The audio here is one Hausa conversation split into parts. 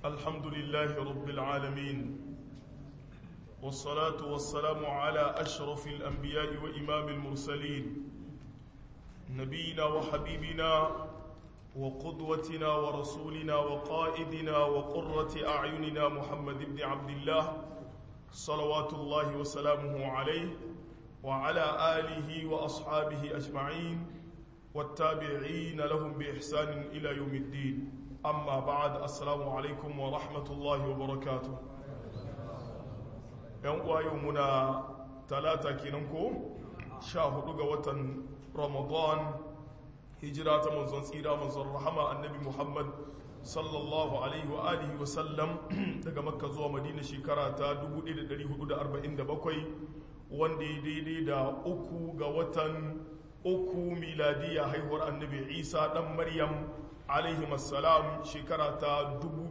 الحمد لله رب العالمين والصلاة والسلام على أشرف الأنبياء وإمام المرسلين نبينا وحبيبنا وقدوتنا ورسولنا وقائدنا وقرة أعيننا محمد بن عبد الله صلوات الله وسلامه عليه وعلى آله وأصحابه أجمعين والتابعين لهم بإحسان إلى يوم الدين أما بعد السلام عليكم ورحمة الله وبركاته يوم يومنا ثلاثة كننكو شاهدوا وطن رمضان هجرة منزون سيرة منزون رحمة النبي محمد sallallahu alaihi wa alihi wa sallam daga makka zuwa madina shekara ta 1447 wanda ya daidai da uku ga watan uku miladiya haihuwar annabi isa dan maryam alaihi masalam shekara ta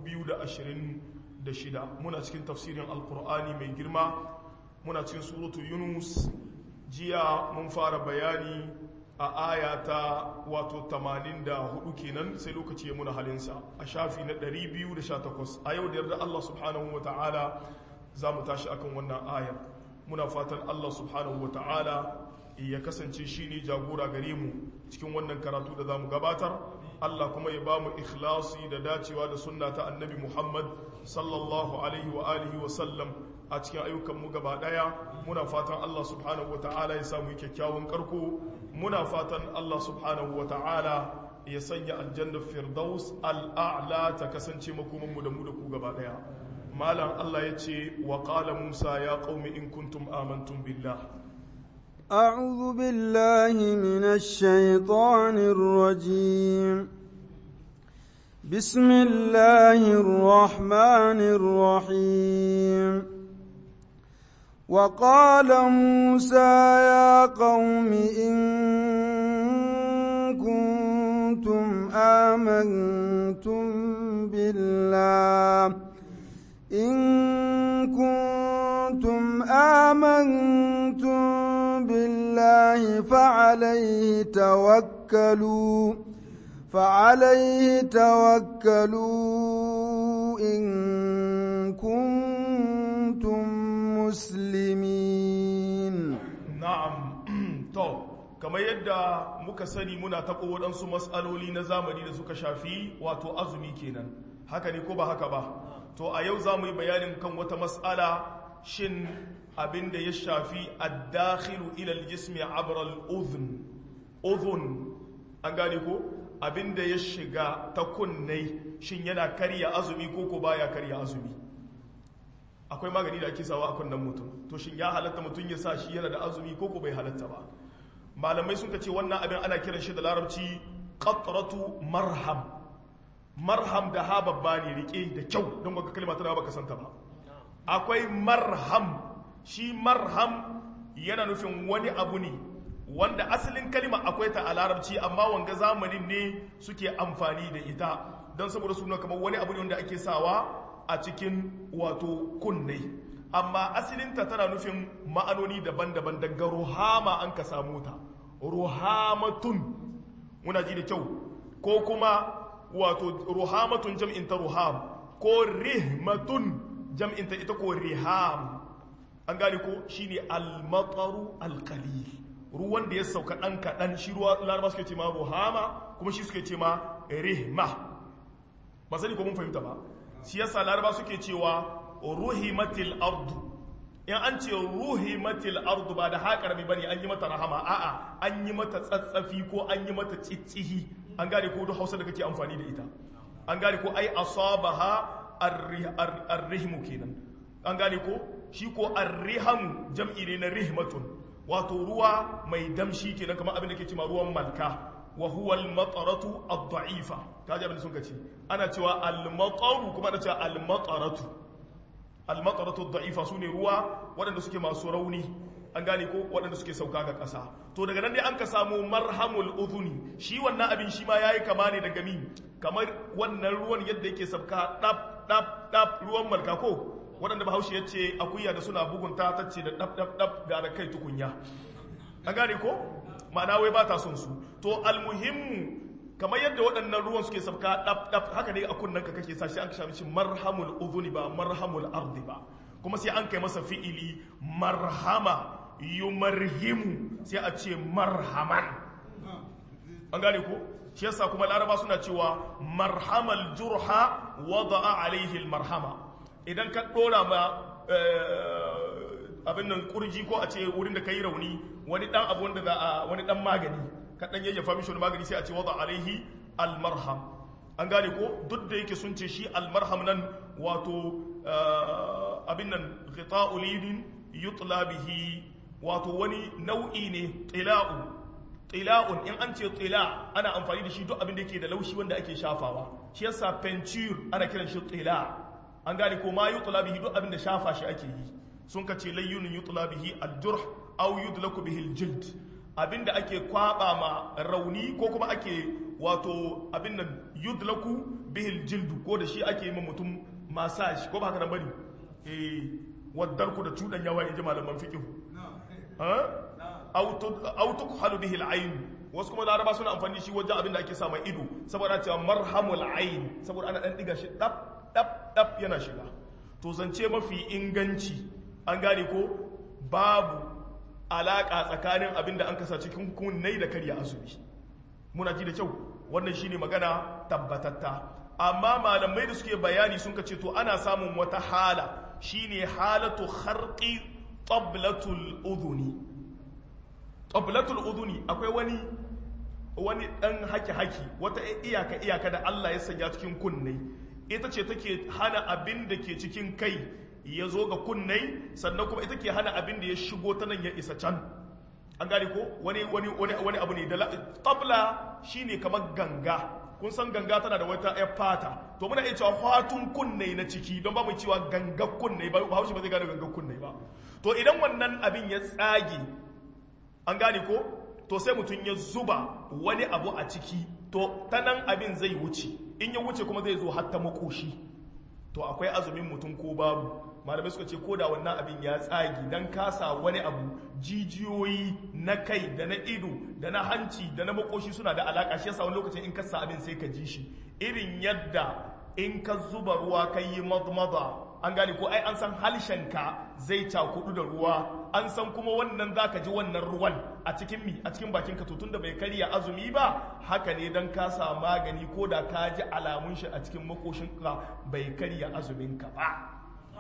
2026 muna cikin tafsirin alkur'ani mai girma muna cikin suratu yunus jiya mun fara bayani a aya ta wato 84 kenan sai lokaci ya muna halinsa a shafi na 218 a yau da yarda Allah subhanahu wa ta'ala za mu tashi akan wannan ayar muna fatan Allah subhanahu wa ta'ala ya kasance shi ne jagora gare mu cikin wannan karatu da za mu gabatar Allah kuma ya ba mu ikhlasi da dacewa da sunna ta annabi Muhammad sallallahu alaihi wa alihi wa sallam a cikin ayyukanmu gaba daya muna fatan Allah subhanahu wa ta'ala ya samu kyakkyawan karko muna fatan Allah subhanahu wa ta'ala ya sanya aljannar firdaus al'a'la ta kasance makomanmu da mu da ku gaba daya malam Allah ya ce wa qala Musa ya qaumi in kuntum amantum billah أعوذ بالله من الشيطان الرجيم بسم الله الرحمن الرحيم وقال موسى يا قوم إن كنتم آمنتم بالله إن كنتم آمنتم بالله فعليه توكلوا فعليه توكلوا إن كنتم مسلمين na'am to kamar yadda muka sani muna taɓo waɗansu matsaloli na zamani da suka shafi wato azumi kenan haka ne ko ba haka ba to a yau za mu yi bayanin kan wata matsala shin abin da ya shafi addakhilu ila aljismi abra al-udhun udhun an gane ko abin da ya shiga ta kunnai shin yana karya azumi ko ko baya karya azumi akwai magani da ake sawa a kunnen mutum to shin ya halatta mutum ya sa shi yana da azumi ko ko bai halatta ba malamai sun ce wannan abin ana kiran shi da larabci qatratu marham marham da ha babba ne rike da kyau don baka kalma tana baka santa ba akwai marham shi marham yana nufin wani abu ne wanda asalin kalma akwai ta a larabci amma wanga zamanin ne suke amfani da ita don saboda suna kamar wani abu ne wanda ake sawa a cikin wato kunne amma asilinta tana nufin ma'anoni daban-daban daga ruhama an ka samu ta ruhamatun muna ji da kyau ko kuma wato ruhamatun jam'in ta ruham ko rihmatun jam'in ta ita ko riham an gane ko shine al-mataru al-qalil ruwan da ya sauka dan kadan shi ruwa laraba suke ce ma ruhama kuma shi suke ce ma rihma ba sani ko mun fahimta ba shi yasa laraba suke cewa ruhimatil ardu in an ce ruhimatil ardu ba da haƙar mai bane an yi mata rahama a'a an yi mata tsatsafi ko an yi mata tsittsihi an gane ko duk hausa da kake amfani da ita an gane ko ai asabaha arrihmu kenan an gane ko shi ko arrihamu jam'i ne na rihmatun wato ruwa mai damshi kenan kamar abin da ke cewa ruwan malka wa huwa al-mataratu ad-da'ifa kaje abin da sun kace ana cewa al-mataru kuma ana cewa al-mataratu al-mataratu ad-da'ifa sune ruwa waɗanda suke masu rauni an gane ko waɗanda suke sauka ga ƙasa to daga nan dai an ka samu marhamul udhuni shi wannan abin shi ma yayi kama ne daga mi kamar wannan ruwan yadda yake sauka dab dab dab ruwan malka ko waɗanda bahaushe ya ce akuya da suna bugunta ta ce da dab dab dab ga da kai tukunya an gane ko ma'ana wai ba ta son su to almuhimmu kamar yadda waɗannan ruwan suke sabka ɗaf ɗaf haka ne a kunnen ka kake sa shi an ka shafi shi marhamul udhuni ba marhamul ardi ba kuma sai an kai masa fi'ili marhama yumarhimu sai a ce marhaman an gane ko shi yasa kuma laraba suna cewa marhamal jurha wada'a alaihi marhama idan ka dora ma abin nan kurji ko a ce wurin da kai rauni wani dan abu wanda za a wani dan magani ka dan yayyafa mishi wani magani sai a ce wada alaihi almarham an gane ko duk da yake sun ce shi almarham nan wato abin nan ghita'u lidin yutla bihi wato wani nau'i ne tila'u tila'un in an ce tila ana amfani da shi duk abin da yake da laushi wanda ake shafawa shi yasa penture ana kiran shi tila an gane ko ma yutla bihi duk abin da shafa shi ake yi sun ka ce layyunin yutla bihi aljurh aw yudlaku bihi aljild abin da ake kwaba ma rauni ko kuma ake wato abin nan yudlaku bihi aljild ko da shi ake yi ma mutum massage ko ba haka nan bane eh wadarku da cudan yawa inji malaman fiqh autuk halu bihi al'ain wasu kuma laraba suna amfani shi wajen abin da ake sa mai ido saboda cewa marhamul ain saboda ana dan diga shi dab dab dab yana shiga to zance mafi inganci an gane ko babu alaka tsakanin abin da an kasa cikin kunnai da karya azumi muna ji da kyau wannan shine magana tabbatatta amma malamai da suke bayani sun ka ce to ana samun wata hala shine halatu kharqi tablatul udhuni tablatul udhuni akwai wani wani dan haki haki wata iyaka iyaka da Allah ya sanya cikin kunne ita ce take hana abin da ke cikin kai ya zo ga kunnai sannan kuma ita ke hana abin da ya shigo ta nan ya isa can an gane ko wani wani wani wani abu ne da tabla shine kamar ganga kun san ganga tana da wata ƴar fata to muna iya cewa fatun kunne na ciki don ba mu cewa gangar kunne ba haushi ba zai gane gangar kunne ba to idan wannan abin ya tsage an gane ko to sai mutum ya zuba wani abu a ciki to ta nan abin zai wuce in ya wuce kuma zai zo hatta makoshi to akwai azumin mutum ko babu malamai suka ce ko da wannan abin ya tsagi dan kasa wani abu jijiyoyi na kai da na ido da na hanci da na makoshi suna da alaka shi yasa wani lokacin in kasa abin sai ka ji shi irin yadda in ka zuba ruwa ka yi madmada an gane ko ai an san halshenka zai cakudu da ruwa an san kuma wannan zaka ji wannan ruwan a cikin mi a cikin bakin ka to tunda bai karya azumi ba haka ne dan ka sa magani ko da ka ji alamun shi a cikin makoshin ka bai karya azumin ka ba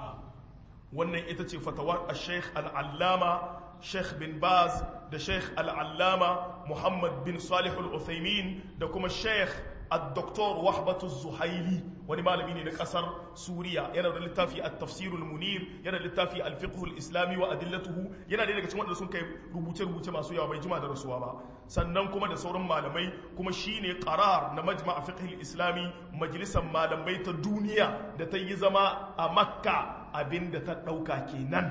wannan ita ce fatawar al-sheikh al-allama sheikh bin baz da sheikh al-allama muhammad bin salih al-uthaymin da kuma sheikh الدكتور وحبة الزهيلي wani malami ne na kasar Suriya yana da littafi at-tafsir al-munir yana da littafi al-fiqh al-islami wa adillatuhu yana da daga cikin wanda sun kai rubuce rubuce masu yawa bai jima da rasuwa ba sannan kuma da sauran malamai kuma shine qarar na majma' fiqh al-islami majalisar malamai ta duniya da ta yi zama a Makka abinda ta dauka kenan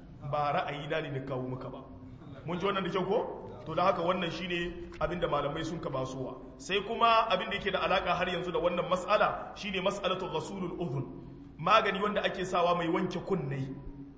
ba ra'ayi na ne da kawo muka ba mun ji wannan da kyau ko to da haka wannan shine abinda malamai sun ka basuwa sai kuma abinda yake da alaka har yanzu da wannan mas'ala shine mas'alatu ghasulul udhun magani wanda ake sawa mai wanke kunne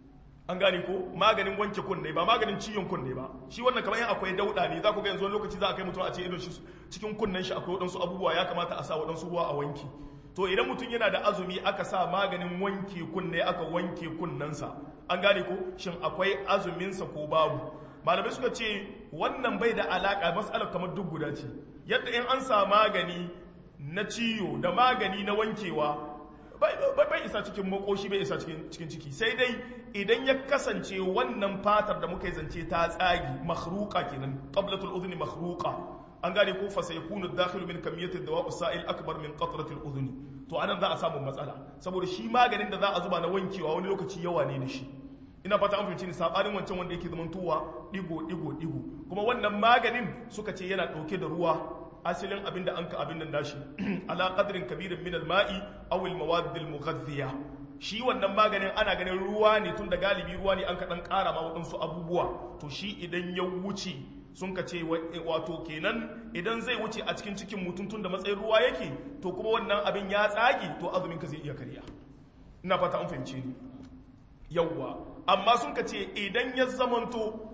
an gane ko maganin wanke kunne ba maganin ciyon kunne ba shi wannan kamar yan akwai dauda ne za ku ga yanzu wani lokaci za a kai mutum a ce irin shi cikin kunnen shi akwai wadansu abubuwa ya kamata a sa wadansu ruwa a wanki to idan mutum yana da azumi aka sa maganin wanke kunne aka wanke kunnensa an gane ko shin akwai azuminsa ko babu malamai suka ce wannan bai da alaka matsalar kamar duk guda ce yadda in an sa magani na ciyo da magani na wankewa bai isa cikin makoshi bai isa cikin ciki sai dai idan ya kasance wannan fatar da muka yi zance ta tsagi makhruqa kenan qablatul udhni makhruqa an gane ko fa sayakunu dakhilu min kamiyati dawa sa'il akbar min qatrati udhni to anan za a samu matsala saboda shi maganin da za a zuba na wankewa wani lokaci yawa ne da shi ina fata an fahimci ni sabanin wancan wanda yake zaman tuwa digo digo digo kuma wannan maganin suka ce yana dauke da ruwa asalin abin da an ka abin nan dashi ala qadrin kabirin min al-ma'i aw al-mawad al-mughadhiya shi wannan maganin ana ganin ruwa ne tun da galibi ruwa ne an ka dan kara ma wadansu abubuwa to shi idan ya wuce sun ka ce wato kenan idan zai wuce a cikin cikin mutum tun da matsayin ruwa yake to kuma wannan abin ya tsage to azumin ka zai iya karya ina fata an fahimce ni yawwa amma sun ka ce idan ya zamanto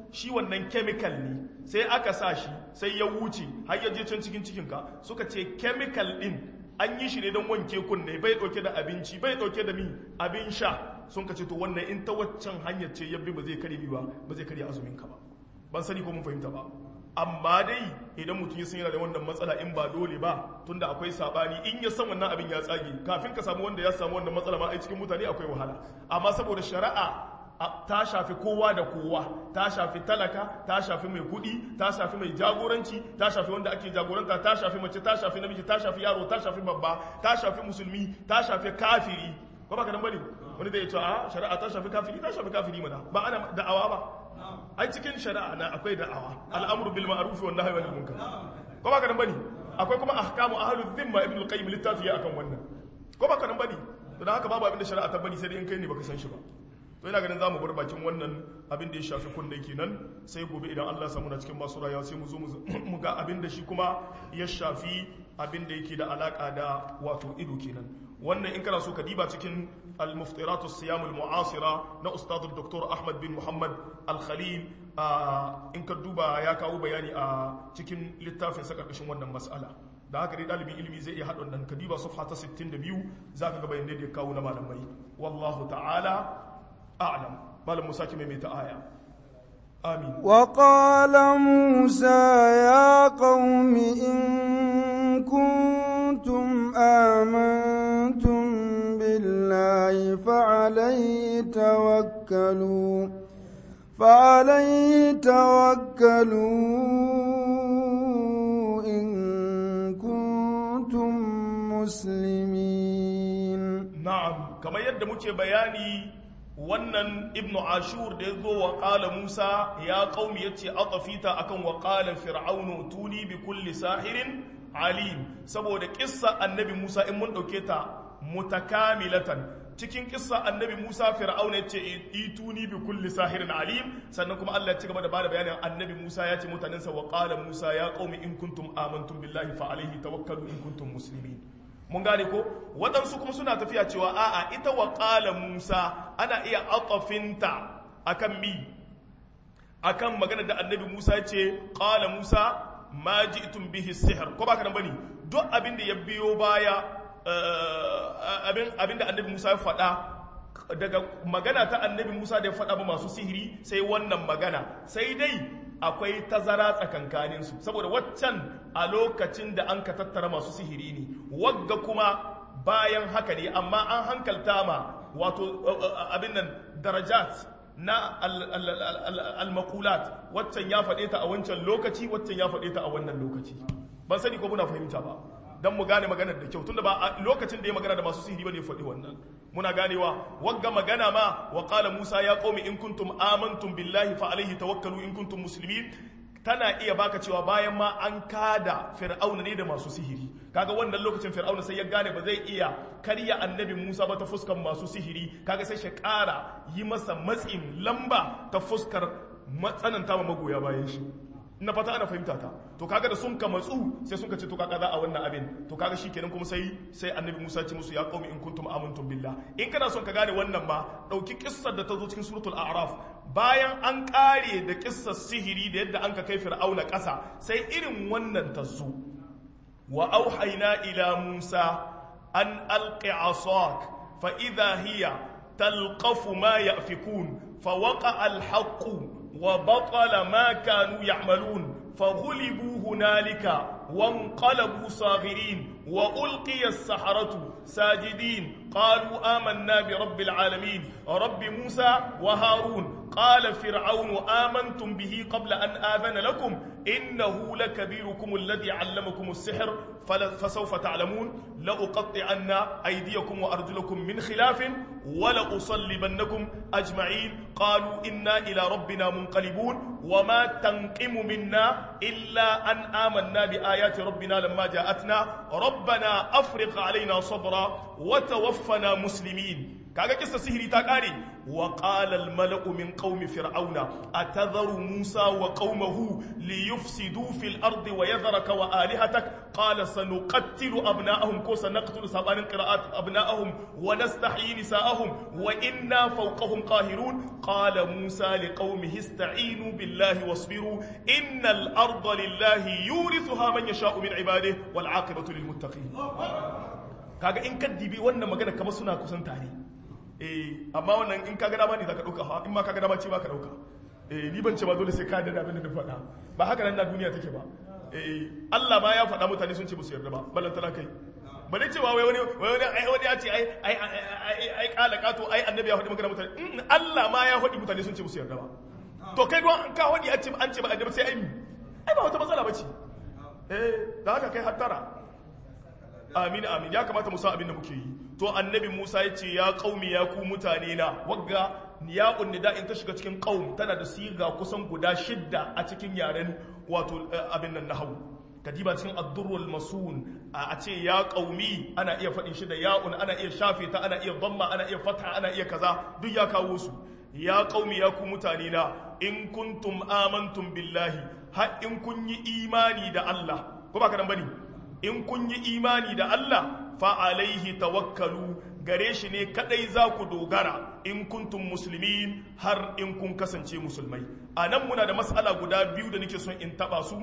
shi wannan chemical ne sai aka sa shi sai ya wuce har ya je can cikin cikinka suka ce chemical din an yi shi ne don wanke kunne bai dauke da abinci bai dauke da mi abin sha sun ka ce to wannan in ta waccan hanyar ce yabbi ba zai kare ba ba zai kare azumin ka ba ban sani ko mun fahimta ba amma dai idan mutum ya san yana da wannan matsala in ba dole ba tunda akwai sabani in ya san wannan abin ya tsage kafin ka samu wanda ya samu wannan matsala ma a cikin mutane akwai wahala amma saboda shari'a ta shafi kowa da kowa ta shafi talaka ta shafi mai kudi ta shafi mai jagoranci ta shafi wanda ake jagoranta ta shafi mace ta shafi namiji ta shafi yaro ta shafi babba ta shafi musulmi ta shafi kafiri ko ba ka nan bane wani zai ce a shari'a ta shafi kafiri ta shafi kafiri mana ba ana da'awa ba ai cikin shari'a na akwai da'awa al'amru bil ma'ruf wa nahyi anil munkar ko ba ka nan bane akwai kuma ahkamu ahlul dhimma ibn al-qayyim littafi ya akan wannan ko ba ka nan bane don haka babu abin da shari'a ta bani sai dai in kai ne baka san shi ba to ina ganin zamu bar bakin wannan abin da ya shafi kunne kenan sai gobe idan Allah samu na cikin masu rayuwa sai mu zo mu ga abin da shi kuma ya shafi abin da yake da alaka da wato ido kenan wannan in kana so ka diba cikin al-muftiratu siyam al-mu'asira na ustad dr ahmad bin muhammad al-khalil in ka duba ya kawo bayani a cikin littafin sa karkashin wannan mas'ala da haka dai dalibin ilimi zai iya haɗa wannan ka diba safha ta 62 zaka ga bayanai da ya kawo na malamai wallahu ta'ala أعلم بل موسى كما ميت آية آمين وقال موسى يا قوم إن كنتم آمنتم بالله فعليه توكلوا فعليه توكلوا إن كنتم مسلمين نعم كما يد مجھے بياني wannan ibnu ashur da ya zo wa ƙala musa ya ƙaumi ya ce aƙafita akan wa ƙala fir'aunu tuni bi kulli sahirin alim saboda ƙissa annabi musa in mun ɗauke ta mutakamilatan cikin ƙissa annabi musa fir'auna ya ce ituni bi kulli sahirin alim sannan kuma allah ya ci gaba da bada bayanin annabi musa ya ce mutanensa wa ƙala musa ya ƙaumi in kuntum amantum billahi fa alaihi tawakkalu in kuntum muslimin mun gane ko waɗansu kuma suna tafiya cewa a'a ita wa ƙala musa ana iya atafinta akan mi akan magana da annabi musa ce ƙala musa ma ji'tum bihi sihr ko ba ka nan bane duk abin da ya biyo baya abin abin da annabi musa ya faɗa daga magana ta annabi musa da ya faɗa ba masu sihiri sai wannan magana sai dai akwai tazara tsakankaninsu saboda waccan a lokacin da an ka tattara masu sihiri ne wagga kuma bayan haka ne amma an hankalta ma wato abin nan darajat na al-maqulat waccan ya faɗe ta a wancan lokaci waccan ya faɗe ta a wannan lokaci ban sani ko muna fahimta ba dan mu gane maganar da kyau tunda ba a lokacin da ya magana da masu sihiri bane faɗi wannan muna ganewa wagga magana ma wa qala Musa ya qaumi in kuntum amantum billahi fa alaihi tawakkalu in kuntum muslimin tana iya baka cewa bayan ma an kada fir'auna ne da masu sihiri kaga wannan lokacin fir'auna sai ya gane ba zai iya karya annabi Musa ba ta fuskar masu sihiri kaga sai shi ƙara yi masa matsin lamba ta fuskar matsananta ma magoya bayan shi na fata ana fahimta ta to kaga da sun ka matsu sai sun ka ce to kaga za a wannan abin to kaga shikenan kuma sai sai annabi Musa ce musu ya qaumi in kuntum amantum billah in kana son ka gane wannan ba dauki kissar da ta zo cikin suratul a'raf bayan an kare da kissar sihiri da yadda an ka kai fir'auna ƙasa sai irin wannan ta zo wa auhayna ila Musa an alqi asak fa idha hiya talqafu ma yafikun fa waqa al-haqqu وبطل ما كانوا يعملون فغلبوا هنالك وانقلبوا صاغرين وألقي السحرة ساجدين قالوا آمنا برب العالمين رب موسى وهارون قال فرعون آمنتم به قبل أن آذن لكم إنه لكبيركم الذي علمكم السحر فسوف تعلمون لأقطعن أيديكم وأرجلكم من خلاف ولأصلبنكم أجمعين قالوا إنا إلى ربنا منقلبون وما تنقم منا إلا أن آمنا بآيات ربنا لما جاءتنا ربنا أفرق علينا صبرا وتوفنا مسلمين kaga kissa sihiri ta kare wa qala al mala'u min qaumi fir'auna atadharu musa wa qaumahu liyufsidu fil ardi wa yadhraka wa alihatak qala sanuqattilu abna'ahum ko sanaqtulu sabanin qira'at abna'ahum wa nastahyi nisa'ahum wa inna fawqahum qahirun qala musa liqaumihi ista'inu billahi wasbiru innal arda lillahi yurithuha man yasha'u min ibadihi wal 'aqibatu lil muttaqin kaga in ka dibi wannan magana kamar suna kusan tare eh amma wannan in ka ga dama ne zaka dauka ha in ma ka ga dama ce ba ka dauka eh ni ban ce ba dole sai ka da abin da na faɗa ba haka nan na duniya take ba eh Allah ma ya faɗa mutane sun ce musu yarda ba ballan tana kai ba dai cewa wai wani wai wani ai wani ya ce ai ai ai ai kala kato ai annabi ya faɗi magana mutane Allah ma ya faɗi mutane sun ce musu yarda ba to kai don ka faɗi an ce an ce ba annabi sai ai ai ba wata matsala bace eh da haka kai hattara amin amin ya kamata mu san abin da muke yi to annabi Musa ya ce ya qaumi ya ku mutane na wagga ya nida in ta shiga cikin qaum tana da siga kusan guda shidda a cikin yaren wato abin nan nahwu kadiba cikin ad-durrul masun a ce ya qaumi ana iya faɗin shi da ya'un ana iya shafe ta ana iya dhamma ana iya fatha ana iya kaza duk ya kawo su ya qaumi ya ku mutane na in kuntum amantum billahi har in kun yi imani da Allah ko ba ka dan bane in kun yi imani da Allah fa alaihi tawakkalu gare shi ne kadai za ku dogara in kuntum muslimin har in kun kasance musulmai a nan muna da matsala guda biyu da nake son in taba su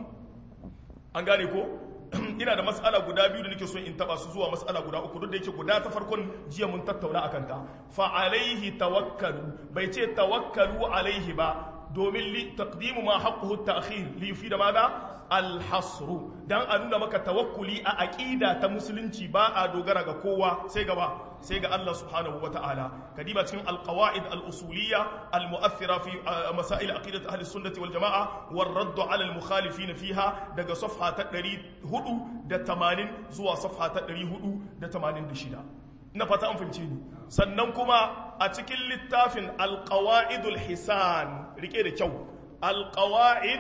an gane ko ina da matsala guda biyu da nake son in taba su zuwa matsala guda uku duk da yake guda ta farkon jiya mun tattauna akan ta fa alaihi tawakkalu bai ce tawakkalu alaihi ba domin li taqdimu ma haqquhu ta'khir li yufi da mada alhasru dan a nuna maka tawakkuli a aqida ta musulunci ba a dogara ga kowa sai gaba sai ga Allah subhanahu wata'ala kadiba cikin alqawaid al-usuliyya al-mu'athira fi masail aqidat ahli sunnati wal jamaa war radd ala al-mukhalifin fiha daga safha ta 480 zuwa safha ta 486 na fata an fahimce ni sannan kuma a cikin littafin alqawaidul hisan rike da kyau alqawaid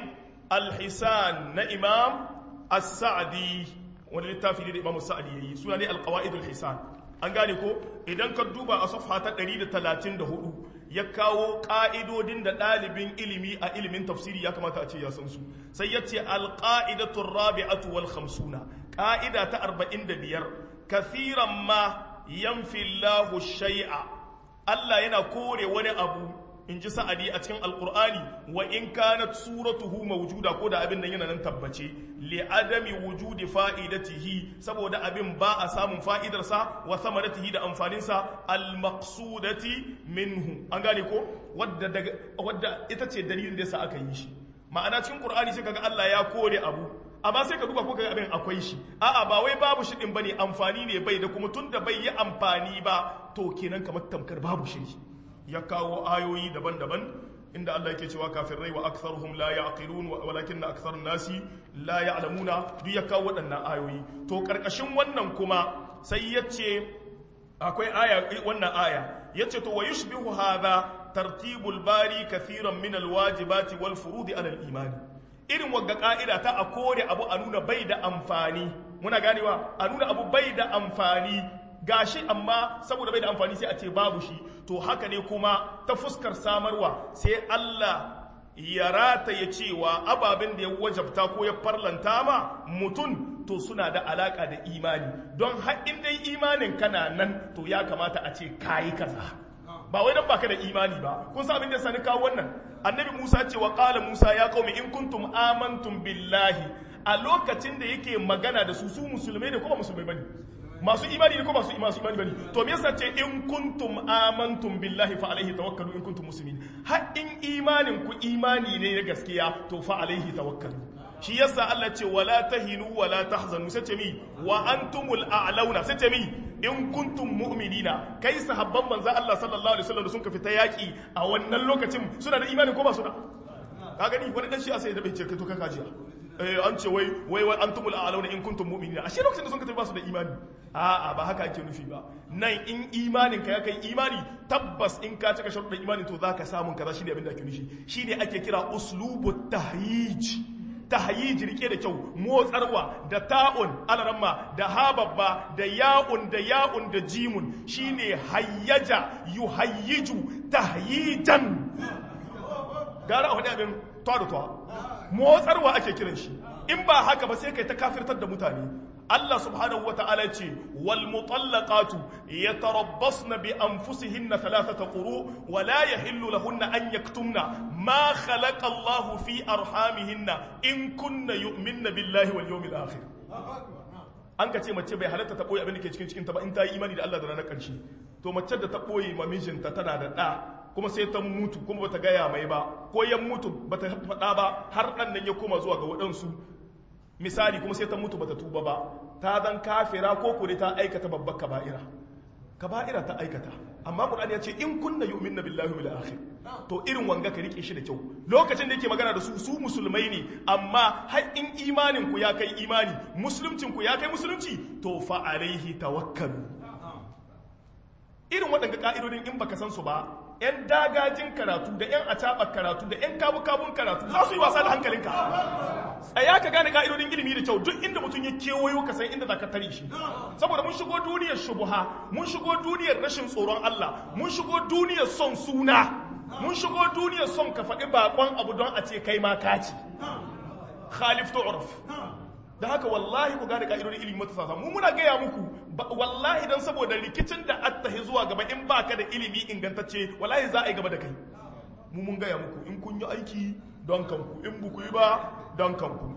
alhisan na imam as-sa'di wani littafi ne da imam as-sa'di yayi suna ne alqawaidul hisan an gane ko idan ka duba a safha ta 134 ya kawo ka'idodin da ɗalibin ilimi a ilimin tafsiri ya kamata a ce ya san su sai ya ce alqaidatur rabi'atu wal khamsuna ƙa'ida ta 45 kathiran ma yanfi Allahu shay'a Allah yana kore wani abu in ji sa'adi a cikin alkur'ani wa in kanat suratuhu mawjuda ko da abin nan yana nan tabbace li adami wujudi fa'idatihi saboda abin ba a samun fa'idarsa wa samaratihi da amfaninsa al maqsudati minhu an gane ko wadda daga wadda ita ce dalilin da yasa aka yi shi ma'ana cikin qur'ani sai kaga Allah ya kore abu amma sai ka duba ko kaga abin akwai shi a'a ba wai babu shi din bane amfani ne bai da kuma tunda bai yi amfani ba to kenan kamar tamkar babu shi ya kawo ayoyi daban-daban inda Allah yake cewa kafirai wa aktharuhum la ya'qilun walakin aktharun nasi la ya'lamuna duk ya kawo waɗannan ayoyi to karkashin wannan kuma sai yace akwai aya wannan aya yace to wa yushbihu hadha tartibul bari kathiran min alwajibati wal furudi ala al-iman irin wagga ka'ida ta a kore abu a nuna bai da amfani muna ganewa a nuna abu bai da amfani gashi amma saboda bai da amfani sai a ce babu shi to haka ne kuma ta fuskar samarwa sai Allah ya rataye cewa ababen da ya wajabta ko ya farlanta ma mutum to suna da alaka da imani don haɗin dai imanin kana nan to ya kamata a ce kayi kaza ba wai dan baka da imani ba kun san abin da sani kawo wannan annabi Musa ce wa qala Musa ya qaumi in kuntum amantum billahi a lokacin da yake magana da su su musulmai ne ko ba musulmai bane masu imani ne ko masu masu imani bane to me yasa ce in kuntum amantum billahi fa alaihi tawakkalu in kuntum muslimin har in imanin ku imani ne na gaskiya to fa alaihi tawakkalu shi yasa Allah ce wala tahinu wala tahzanu sai ce mi wa antumul a'launa sai ce mi in kuntum mu'minina kai sahabban manzo Allah sallallahu alaihi wasallam da sun ka fita yaki a wannan lokacin suna da imani ko ba su da ka gani wani dan shi a sai da bai ce kai to ka kajiya an ce wai wai wai antumul a'launa in kuntum mu'minina ashe lokacin da sun ka tafi ba su da imani a'a ba haka ake nufi ba nan in imanin ka ya kai imani tabbas in ka cika sharuɗin imani to zaka samu kaza shine abin da ake nufi shine ake kira uslubut tahrij tahyij rike da kyau motsarwa da ta'un alaramma da hababba da ya'un da ya'un da jimun shine hayyaja yuhayyiju tahyijan gara a wani abin tawa da tawa motsarwa ake kiran shi in ba haka ba sai kai ta kafirtar da mutane Allah subhanahu wata'ala ce wal mutallaqatu yatarabbasna bi anfusihinna thalathata quru wa la yahillu lahunna an yaktumna ma khalaqa Allah fi arhamihinna in kunna yu'minna billahi wal yawmil akhir an ka ce mace bai halatta ta boye abin da ke cikin cikin ta ba in ta yi imani da Allah da ranar karshe to mace da ta boye ma mijinta tana da da kuma sai ta mutu kuma bata gaya mai ba ko yan mutu bata faɗa ba har ɗan nan ya koma zuwa ga waɗansu misali kuma sai ta mutu bata tuba ba ta zan kafira ko kure ta aikata babbar kaba'ira kaba'ira ta aikata amma Qur'ani ya ce in kunna yu'minna billahi wal akhir to irin wanga ka rike shi da kyau lokacin da yake magana da su su musulmai ne amma har in imanin ku ya kai imani musulmcin ku ya kai musulunci to fa alaihi tawakkalu irin waɗanda ka'idodin in baka san su ba 'yan dagajin karatu da 'yan acaɓar karatu da 'yan kabu-kabun karatu za su yi wasa da hankalinka tsaya ka gane ka'idodin ilimi da kyau duk inda mutum ya kewayo ka san inda za ka tare shi saboda mun shigo duniyar shubuha mun shigo duniyar rashin tsoron Allah mun shigo duniyar son suna mun shigo duniyar son ka faɗi bakon abu don a ce kai ma kaci khalif tu'raf da haka wallahi ku gane ka'idodin ilimi matasa mu muna gaya muku wallahi dan saboda rikicin da attahi zuwa gaba in baka da ilimi ingantacce wallahi za a yi gaba da kai mu mun gaya muku in kun yi aiki don kanku in buku yi ba don kanku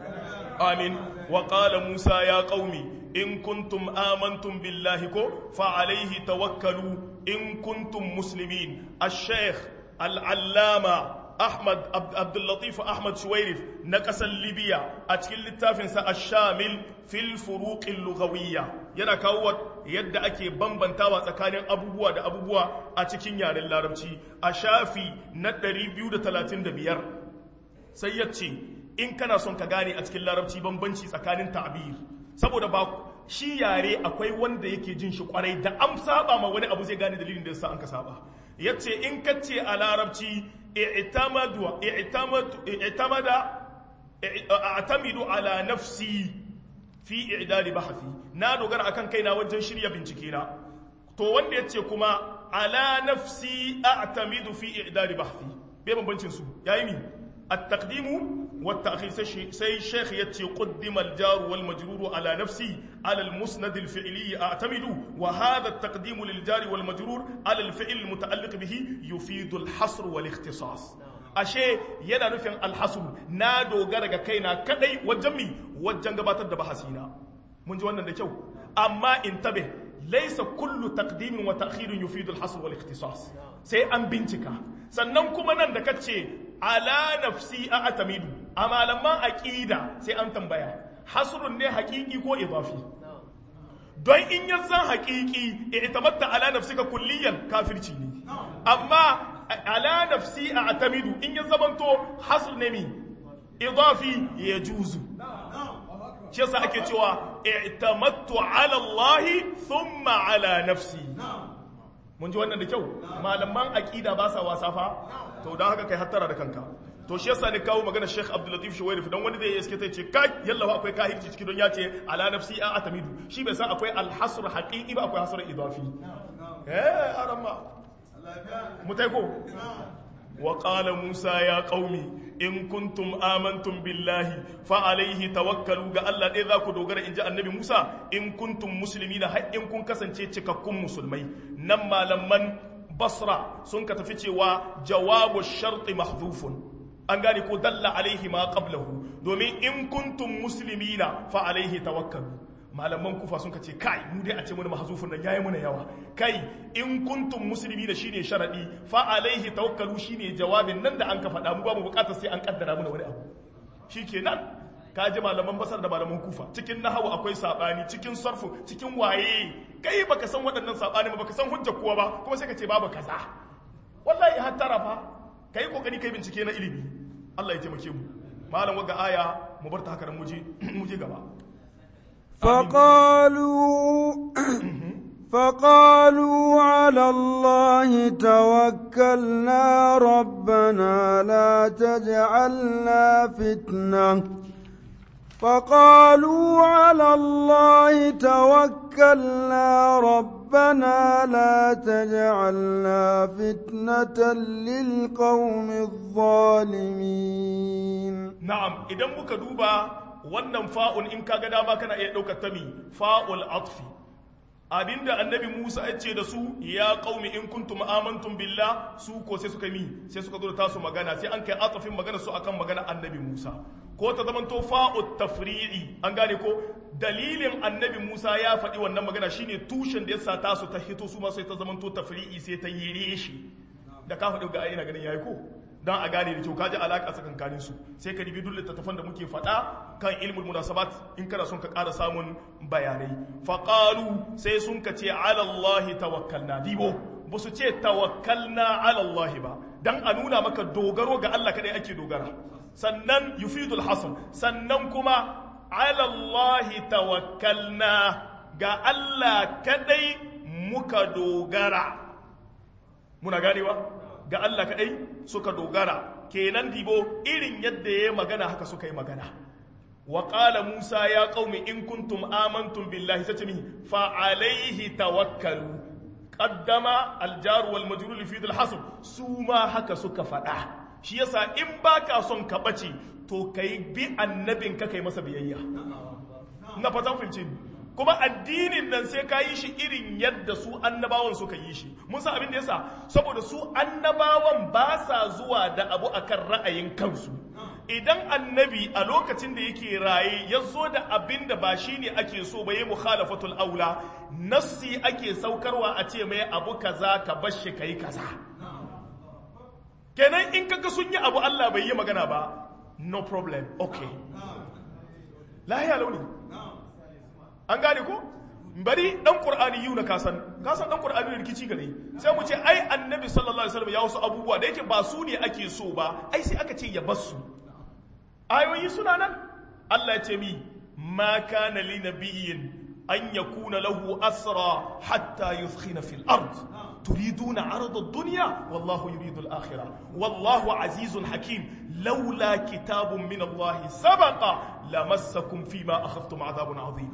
amin wa qala musa ya qaumi in kuntum amantum billahi ko fa alaihi tawakkalu in kuntum muslimin ash-shaykh al-allama Ahmad Abdullatif Ahmad Shuwairif na ƙasar Libya a cikin littafinsa a Shamil fil furuqin lughawiyya yana kawo yadda ake bambantawa tsakanin abubuwa da abubuwa a cikin yaren larabci a shafi na 235 sai ya ce in kana son ka gane a cikin larabci bambanci tsakanin ta'bir saboda ba shi yare akwai wanda yake jin shi kwarai da an saba ma wani abu zai gane dalilin da yasa an ka saba yace in kace a larabci i'tamadu i'tamadu i'tamada a'tamidu ala nafsi fi i'dadi bahthi na dogara akan kaina wajen shirya bincike na to wanda yace kuma ala nafsi a'tamidu fi i'dadi bahthi bai bambancin su yayi ni التقديم والتأخير سي شيخ يتي قدم الجار والمجرور على نفسي على المسند الفعلي أعتمد وهذا التقديم للجار والمجرور على الفعل المتعلق به يفيد الحصر والاختصاص ashe yana nufin alhasu na dogara ga kaina kadai wajen mi wajen gabatar da bahasina mun ji wannan da kyau amma in tabe laisa kullu taqdimin wa ta'khirin yufidu al-hasr wal ikhtisas sai an bincika sannan kuma nan da kace ala nafsi a atamidu a malaman aqida sai an tambaya hasrun ne haqiqi ko idafi don in ya zan haqiqi i'tamatta ala nafsika kulliyan kafirci ne amma ala nafsi a atamidu in ya zamanto hasr ne mi idafi ya juzu shi yasa ake cewa i'tamattu ala Allah thumma ala nafsi mun ji wannan da kyau malaman aqida ba sa wasa fa to dan haka kai hattara da kanka to shi yasa ne kawo magana Sheikh Abdul Latif Shuwairif dan wani zai yi iske ce kai yalla akwai kahirci ciki don ya ce ala nafsi a atamidu shi bai san akwai al-hasr haqiqi ba akwai hasr idafi eh arama mutaiko وقال موسى يا قومي in kuntum amantum billahi fa alaihi tawakkalu ga Allah ɗaya za ku dogara in ji annabi Musa in kuntum muslimina har in kun kasance cikakkun musulmai nan malaman basra sun ka tafi cewa jawabu sharti mahdhufun an gane ko dalla alaihi ma qablahu domin in kuntum muslimina fa alaihi tawakkalu malaman kufa sun ce kai mu dai a ce mana mahzufun nan yayi mana yawa kai in kuntum muslimi da shine sharadi fa alaihi tawakkalu shine jawabin nan da an ka faɗa mu ba mu bukatar sai an kaddara mana wani abu shikenan ka ji malaman basar da malaman kufa cikin nahawu akwai sabani cikin sarfu cikin waye kai baka san waɗannan sabani ba baka san hujja kowa ba kuma sai ka ce babu kaza wallahi hattara fa kai kokari kai bincike na ilimi Allah ya taimake mu malam waga aya mu bar ta haka mu je mu je gaba فقالوا فقالوا على الله توكلنا ربنا لا تجعلنا فتنة فقالوا على الله توكلنا ربنا لا تجعلنا فتنة للقوم الظالمين na'am idan muka duba wannan fa'un in kaga dama kana iya ɗaukar ta mi fa'ul atfi abinda annabi Musa ya ce da su ya qaumi in kuntum amantum billah su ko sai suka mi sai suka zo da tasu magana sai an kai atafin magana su akan magana annabi Musa ko ta zaman to fa'ut tafri'i an gane ko dalilin annabi Musa ya faɗi wannan magana shine tushen da yasa tasu ta hito su ma sai ta zaman to tafri'i sai ta yi reshi da ka faɗi ga ina ganin yayi ko don a gane da kyau kaji alaƙa tsakankanin su sai ka ribi duk littattafan da muke faɗa kan ilmul munasabat in kana son ka ƙara samun bayanai faqalu sai sun ka ce ala Allah tawakkalna dibo ba su ce tawakkalna ala Allah ba dan a nuna maka dogaro ga Allah kadai ake dogara sannan yufidul hasr sannan kuma ala Allah tawakkalna ga Allah kadai muka dogara muna ganewa ga Allah kaɗai suka dogara kenan dibo irin yadda ya magana haka suka yi magana wa qala musa ya qaumi in kuntum amantum billahi satami fa alaihi tawakkalu qaddama aljar wal majrur fi dhil hasb su ma haka suka faɗa shi yasa in baka son ka bace to kai bi annabin ka kai masa biyayya na fatan fahimci kuma addinin nan sai ka yi shi irin yadda su annabawan suka yi shi mun san abin da yasa saboda su annabawan ba sa zuwa da abu akan ra'ayin kansu idan annabi a lokacin da yake raye ya zo da abin da ba shi ne ake so ba yi mukhalafatul aula nassi ake saukarwa a ce mai abu kaza ka bar shi kai kaza kenan in kaga sun yi abu Allah bai yi magana ba no problem okay lahiya launi an gane ko bari dan qur'ani yuna kasan kasan dan qur'ani ne rikici gare sai mu ce ai annabi sallallahu alaihi wasallam ya wasu abubuwa da yake ba su ne ake so ba ai sai aka ce ya basu ayoyi suna nan Allah ya ce mi ma kana li nabiyyin an yakuna lahu asra hatta yuskhina fil ard turiduna arada ad-dunya wallahu yuridu al-akhirah wallahu azizun hakim laula kitabun min Allah sabaqa lamassakum fima akhadhtum adhabun adhim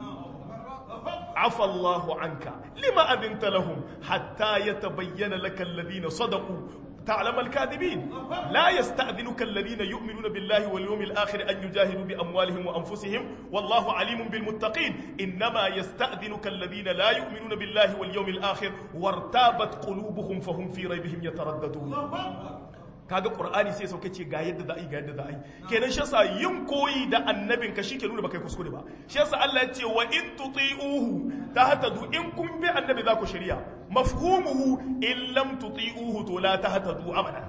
عفى الله عنك لما أذنت لهم حتى يتبين لك الذين صدقوا تعلم الكاذبين لا يستأذنك الذين يؤمنون بالله واليوم الآخر أن يجاهدوا بأموالهم وأنفسهم والله عليم بالمتقين إنما يستأذنك الذين لا يؤمنون بالله واليوم الآخر وارتابت قلوبهم فهم في ريبهم يترددون kaga qur'ani sai sauke ce ga yadda za a yi ga yadda za a yi kenan shi yasa yin koyi da annabin ka shike nuna baka kuskure ba shi yasa Allah ya ce wa in tuti'uhu tahtadu in kun bi annabi za ku shari'a mafhumuhu in lam tuti'uhu to la tahtadu abada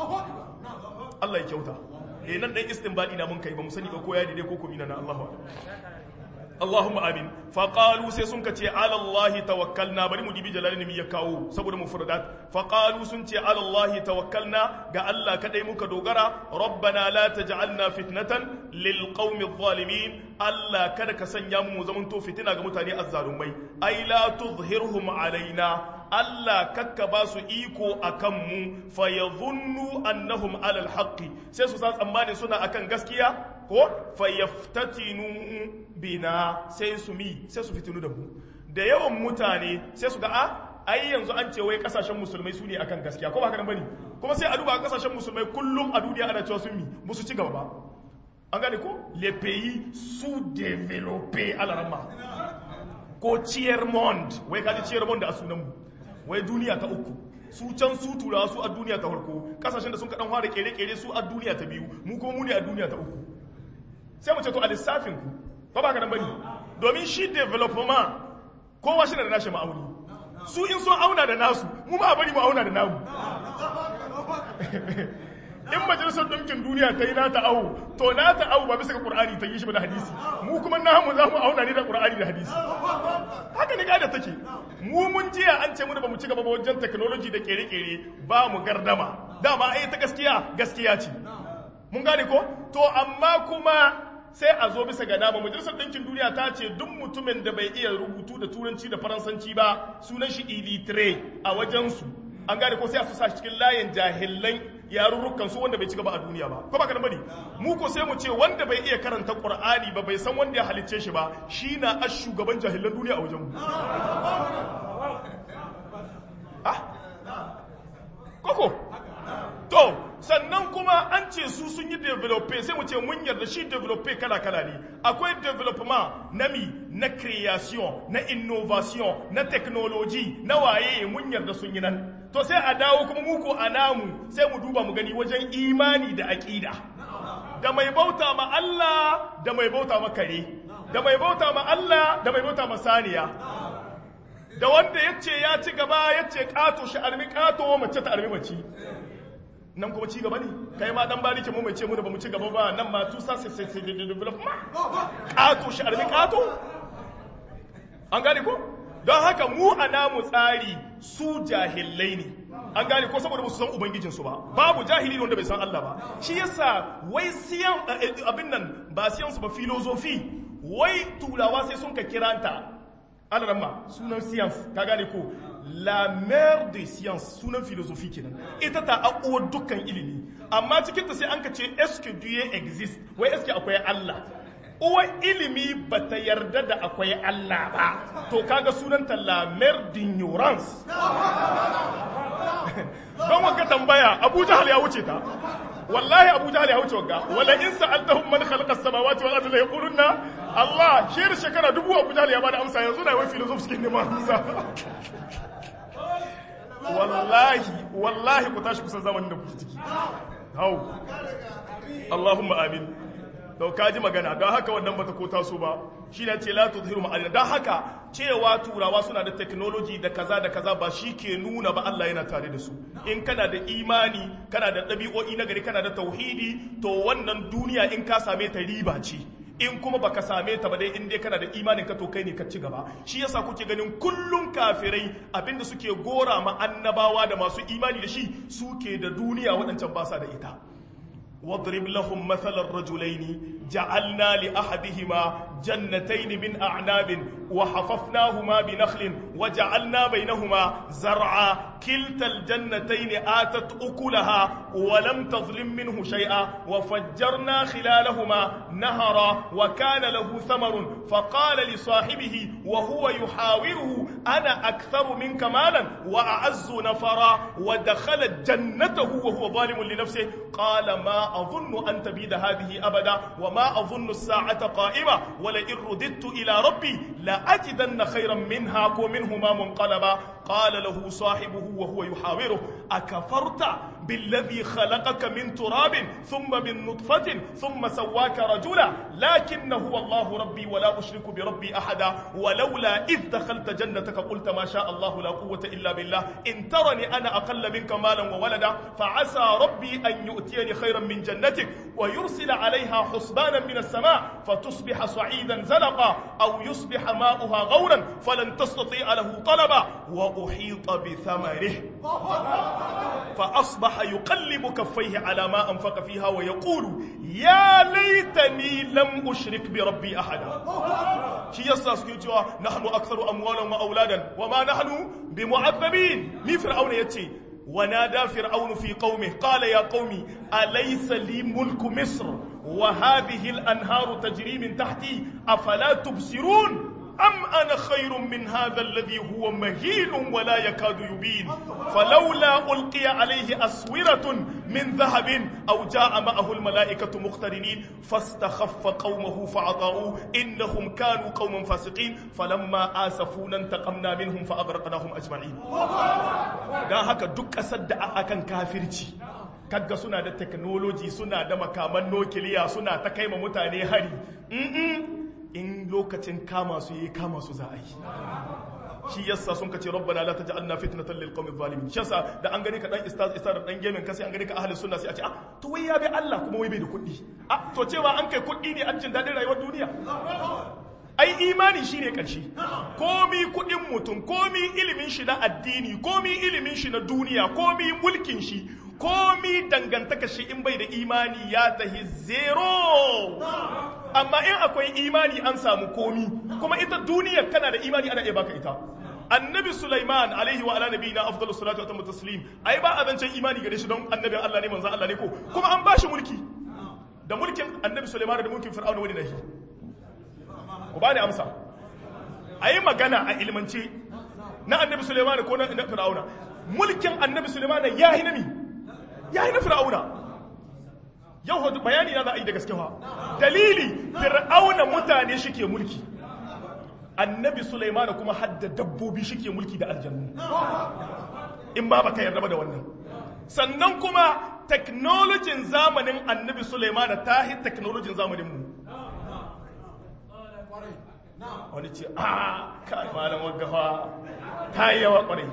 Allah ya kyauta eh nan dan istinbadi na mun kai ba mu sani ba ko ya dide ko ko mina na Allahu Allahumma amin faqalu sai sun kace ala Allah tawakkalna bari mu dibi jalalin mi ya kawo saboda mufradat faqalu sun ce ala Allah tawakkalna ga Allah kadai muka dogara rabbana la taj'alna fitnatan lil qaumi adh-dhalimin Allah kada ka sanya mu zaman to fitina ga mutane azzalumai ai la tuzhirhum alaina Allah kakka ba su iko akan mu fayadhunnu annahum ala al-haqqi sai su sa tsammani suna akan gaskiya ko fayaftatinu bina sai su mi sai su fitinu da mu da yawan mutane sai su ga a ai yanzu an ce wai kasashen musulmai su ne akan gaskiya ko ba haka nan bane kuma sai a duba kasashen musulmai kullum a duniya ana cewa sun mi musu ci gaba ba an gane ko les pays sous-développés à la rama ko tiers monde wai kaji tiers monde a sunan mu wai duniya ta uku su can su turawa su a duniya ta farko kasashen da sun kaɗan fara kere-kere su a duniya ta biyu mu kuma mu ne a duniya ta uku sai mu ce to a lissafin ku ba ba ka nan bane domin shi development kowa shi da nashi ma'auni su in sun auna da nasu mu ma bari mu auna da namu in majalisar ɗinkin duniya ta yi nata awo to nata awo ba bisa ga ƙur'ani ta yi shi ba da hadisi mu kuma namu za mu auna ne da ƙur'ani da hadisi haka ne da take mu mun jiya an ce mu da ba mu ci gaba ba wajen technology da kere-kere ba mu gardama dama ai ta gaskiya gaskiya ce mun gane ko to amma kuma sai a zo bisa ga nama majalisar ɗinkin duniya ta ce duk mutumin da bai iya rubutu da turanci da faransanci ba sunan shi illiterate a wajensu an gane ko sai a su sa cikin layin jahilan yarurrukan su wanda bai ci gaba a duniya ba ko ba ka bane mu ko sai mu ce wanda bai iya karanta qur'ani ba bai san wanda ya halicce shi ba shi na a shugaban jahilan duniya a wajen mu koko to sannan kuma an ce su sun yi develope sai mu ce mun yarda shi develope kala-kala ne akwai development na mi na creation na innovation na technology na waye mun yarda sun yi nan to sai a dawo kuma muku a namu sai mu duba mu gani wajen imani da aƙida da mai bauta ma Allah da mai bauta ma kare da mai bauta ma Allah da mai bauta ma saniya da wanda ya ce ya ci gaba ya ce ƙato shi armi ƙato mace ta armi mace nan kuma ci gaba ne kai ma dan barike mu mai ce mu da bamu ci gaba ba nan ma tu sa sai sai development ƙato shi armi ƙato an gane ko don haka mu a namu tsari su jahillai ne an gane ko saboda su san ubangijinsu ba babu jahili wanda bai san Allah ba shi yasa wai siyan abin nan ba siyan su ba filozofi wai turawa sai sun ka kiranta alarama sunan science ka gane ko la mère de science sunan philosophie kenan ita ta akuwar dukkan ilimi amma cikin ta sai an ka ce est-ce que Dieu existe wai est-ce que akwai Allah uwar ilimi bata yarda da akwai Allah ba to kaga sunanta la mère d'ignorance don wanka tambaya Abu Jahal ya wuce ta wallahi Abu Jahal ya wuce wagga wala in sa'altahum man khalaqa as-samawati wal ardi la yaquluna Allah shi da shekara dubu Abu Jahal ya bada amsa yanzu na wai philosophy cikin neman amsa wallahi wallahi ku tashi kusan zamanin da kuke ciki hau Allahumma amin to kaji magana don haka wannan bata ko taso ba shi ne ce la tudhiru ma'adina don haka cewa turawa suna da technology da kaza da kaza ba shi ke nuna ba Allah yana tare da su in kana da imani kana da ɗabi'o'i na gari kana da tauhidi to wannan duniya in ka same ta riba ce in kuma baka same ta ba dai in dai kana da imanin ka to kai ne ka ci gaba shi yasa kuke ganin kullum kafirai abinda suke gora ma annabawa da masu imani da shi suke da duniya waɗancan ba sa da ita واضرب لهم مثل الرجلين جعلنا لأحدهما جنتين من أعناب وحففناهما بنخل وجعلنا بينهما زرعا كلتا الجنتين آتت أكلها ولم تظلم منه شيئا وفجرنا خلالهما نهرا وكان له ثمر فقال لصاحبه وهو يحاوره أنا أكثر منك مالا وأعز نفرا ودخل جنته وهو ظالم لنفسه قال ما أظن أن تبيد هذه أبدا وما أظن الساعة قائمة ولئن رددت إلى ربي لأجدن خيرا منها ومنهما منقلبا قال له صاحبه وهو يحاوره أكفرت بالذي خلقك من تراب ثم من نطفة ثم سواك رجلا لكن هو الله ربي ولا أشرك بربي أحدا ولولا إذ دخلت جنتك قلت ما شاء الله لا قوة إلا بالله إن ترني أنا أقل منك مالا وولدا فعسى ربي أن يؤتيني خيرا من جنتك ويرسل عليها حسبانا من السماء فتصبح صعيدا زلقا أو يصبح ماؤها غورا فلن تستطيع له طلبا وأحيط بثمره فأصبح يقلب كفيه على ما أنفق فيها ويقول يا ليتني لم أشرك بربي أحدا شي يسا سكيتوا نحن أكثر أموالا وأولادا وما نحن بمعذبين مي فرعون يتي ونادى فرعون في قومه قال يا قوم أليس لي ملك مصر وهذه الأنهار تجري من تحتي أفلا تبصرون أم أنا خير من هذا الذي هو مهين ولا يكاد يبين فلولا ألقي عليه أسورة من ذهب أو جاء معه الملائكة مقترنين فاستخف قومه فعطاؤوه إنهم كانوا قوما فاسقين فلما آسفونا انتقمنا منهم فأغرقناهم أجمعين دا هكا دك أسد أكن كافرتي kaga suna da technology suna da makaman nukiliya suna ta kai ma mutane hari in lokacin kama su yi kama su za a yi shi yasa sun kace rabbana la taj'alna fitnatan lil qawmi zalimin shi yasa da an gani ka dan istaz istaz dan gemin ka sai an gani ka ahli sunna sai a ce ah to wai ya bi Allah kuma wai bai da kuɗi ah to cewa an kai kuɗi ne an jin dadin rayuwar duniya ai imani shine karshe komi kuɗin mutum komi ilimin shi na addini komi ilimin shi na duniya komi mulkin shi komi dangantaka shi in bai da imani ya tahi zero amma in akwai imani an samu komi kuma ita duniya kana da imani ana iya baka ita annabi Sulaiman alaihi wa ala nabiyina afdalus salatu wa tammu taslim ai ba azancin imani gare shi don annabin Allah ne manzon Allah ne ko kuma an bashi mulki da mulkin annabi Sulaiman da mulkin Fir'auna wani nahi ku bani amsa ayi magana a ilmance na annabi Sulaiman ko na Fir'auna mulkin annabi Sulaiman ya yi nami ya yi na Fir'auna yau hudu bayani na za a yi da gaske fa dalili Fir'auna mutane shike mulki annabi Sulaiman kuma hadda dabbobi shike mulki da aljannu in ba baka yarda ba da wannan sannan kuma teknolojin zamanin annabi Sulaiman ta hi teknolojin zamanin mu wani ce a kai malam waggafa ta yi yawa kwarai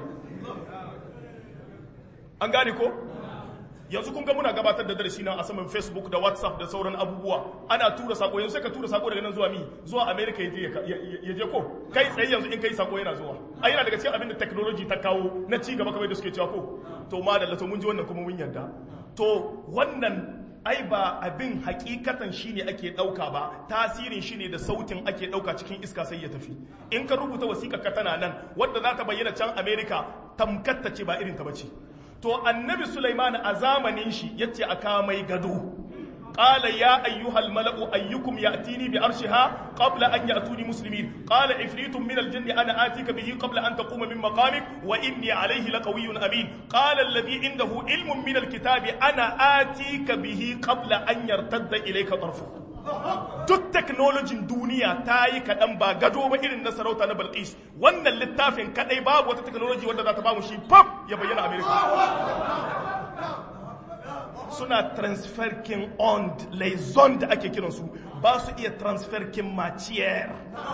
an gane ko yanzu kun ga muna gabatar da darasi nan a saman facebook da whatsapp da sauran abubuwa ana tura sako yanzu sai ka tura sako daga nan zuwa mi zuwa america ya je ko kai tsaye yanzu in kai sako yana zuwa a yana daga cikin abin da technology ta kawo na ci gaba kamar da suke cewa ko to ma da to mun ji wannan kuma mun yarda to wannan ai ba abin hakikatan shine ake dauka ba tasirin shine da sautin ake dauka cikin iska sai ya tafi in ka rubuta wasiƙa ka tana nan wadda za ta bayyana can america tamkatta ce ba irin ta bace to annabi Sulaiman a zamanin shi yace aka mai gado qala ya ayyuhal mala'u ayyukum ya'tini bi arshiha qabla an ya'tuni muslimin qala ifritun min al-jinn ana atika bihi qabla an taquma min maqamik wa inni alayhi laqawiyyun amin qala alladhi indahu ilmun min al-kitabi ana atika bihi qabla an yartadda ilayka tarfuka duk teknolojin duniya ta yi kaɗan ba gado ba irin na sarauta na balkis wannan littafin kaɗai babu wata teknoloji wadda za ta ba mu shi pap ya bayyana amerika suna transfer king on laizon da ake kiransu ba su iya transfer king maciyar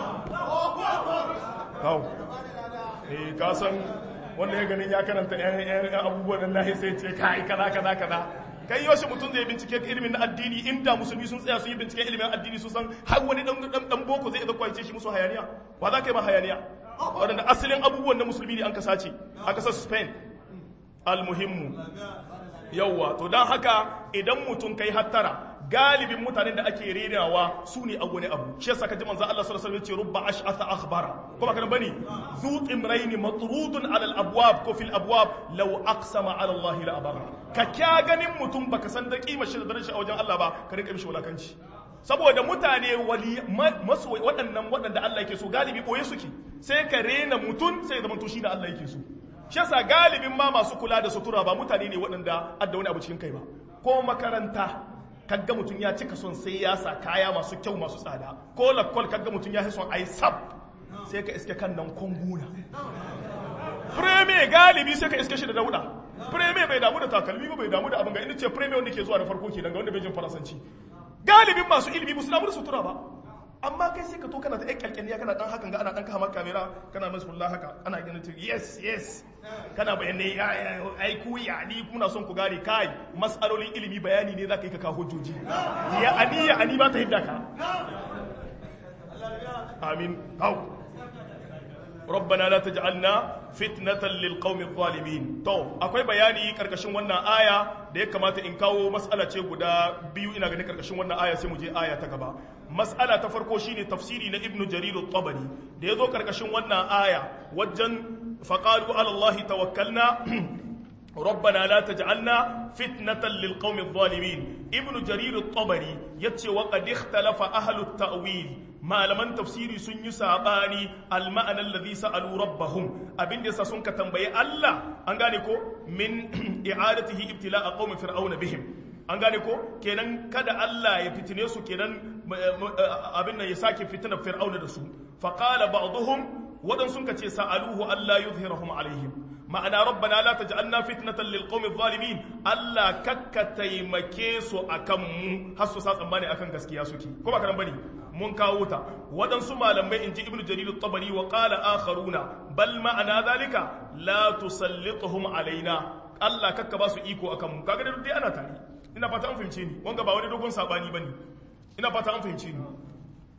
kawo eh kasan wanda ya ganin ya karanta yan abubuwan da sai ce kai kaza kaza kaza kai yoshi mutum zai bincike ilimin na addini inda musulmi sun tsaya su yi bincike ilimin addini su san har wani dan boko zai iya kwance shi musu hayaniya ba za ka yi ma hayaniya waɗanda asalin abubuwan na musulmi ne an ka sace a ƙasar spain almuhimmu yauwa to don haka idan mutum kai hattara galibin mutanen da ake renawa su ne a wani abu shi yasa kaji manzo Allah sallallahu alaihi wasallam ce rubba ash'atha akhbara kuma kana bane zu imrayn matrudun ala al-abwab ko fil abwab law aqsama ala Allah la abara ka kya ganin mutum baka san da kima shi da darajar a wajen Allah ba ka rinka mishi wulakanci saboda mutane wali masu waɗannan waɗanda Allah yake so galibi boye suke sai ka rena mutum sai zaman to shi da Allah yake so shi yasa galibin ma masu kula da sutura ba mutane ne waɗanda adda wani abu cikin kai ba ko makaranta kaga mutum ya cika son sai ya sa kaya masu kyau masu tsada ko lakwal kaga mutum ya son ai sab sai ka iske kan nan konguna preme galibi sai ka iske shi da dauda preme bai damu da takalmi ba bai damu da abin ga inda ce preme wanda ke zuwa da farko kenan ga wanda bai jin faransanci galibin masu ilimi ba su damu da sutura ba amma kai sai ka to kana da ƴan kyalkyaliya kana dan hakan ga ana dan kama kamera kana masu kullu haka ana ganin ta yes yes kana bayanai ya ai ku ya ni kuna son ku gane kai masalolin ilimi bayani ne zaka yi ka kawo hujjoji ya ani ya ani ba ta hidda ka amin hau ربنا لا تجعلنا فتنة للقوم الظالمين to akwai bayani karkashin wannan aya da ya kamata in kawo mas'ala ce guda biyu ina ganin karkashin wannan aya sai mu je aya ta gaba mas'ala ta farko shine tafsiri na ibnu jarir at-tabari da yazo karkashin wannan aya wajen faqalu ala allahi tawakkalna ربنا لا تجعلنا فتنة للقوم الظالمين ابن جرير الطبري يتشي وقد اختلف أهل التأويل ما لمن تفسيري سن يساباني المعنى الذي سألوا ربهم أبن دي سسنك تنبي الله أنغانيكو من إعادته ابتلاء قوم فرعون بهم an gane ko kenan kada Allah ya fitine su kenan abin nan ya sake fitina fir'auna da su faqala ba'dhum wadan sun kace sa'aluhu alla yuzhirahum alaihim ma'ana rabbana la taj'alna fitnatan lil qawmi zalimin Allah kakka taimake su akan mu har su sa tsammani akan gaskiya suke ko ba karan bane mun kawo ta waɗansu malamai inji ibnu jarir at-tabari wa qala akharuna bal ma'ana zalika la tusallituhum alaina Allah kakka ba su iko akan mu kaga dai ana tare ina fata an fahimce ni wanga ba wani dogon sabani bane ina fata an fahimce ni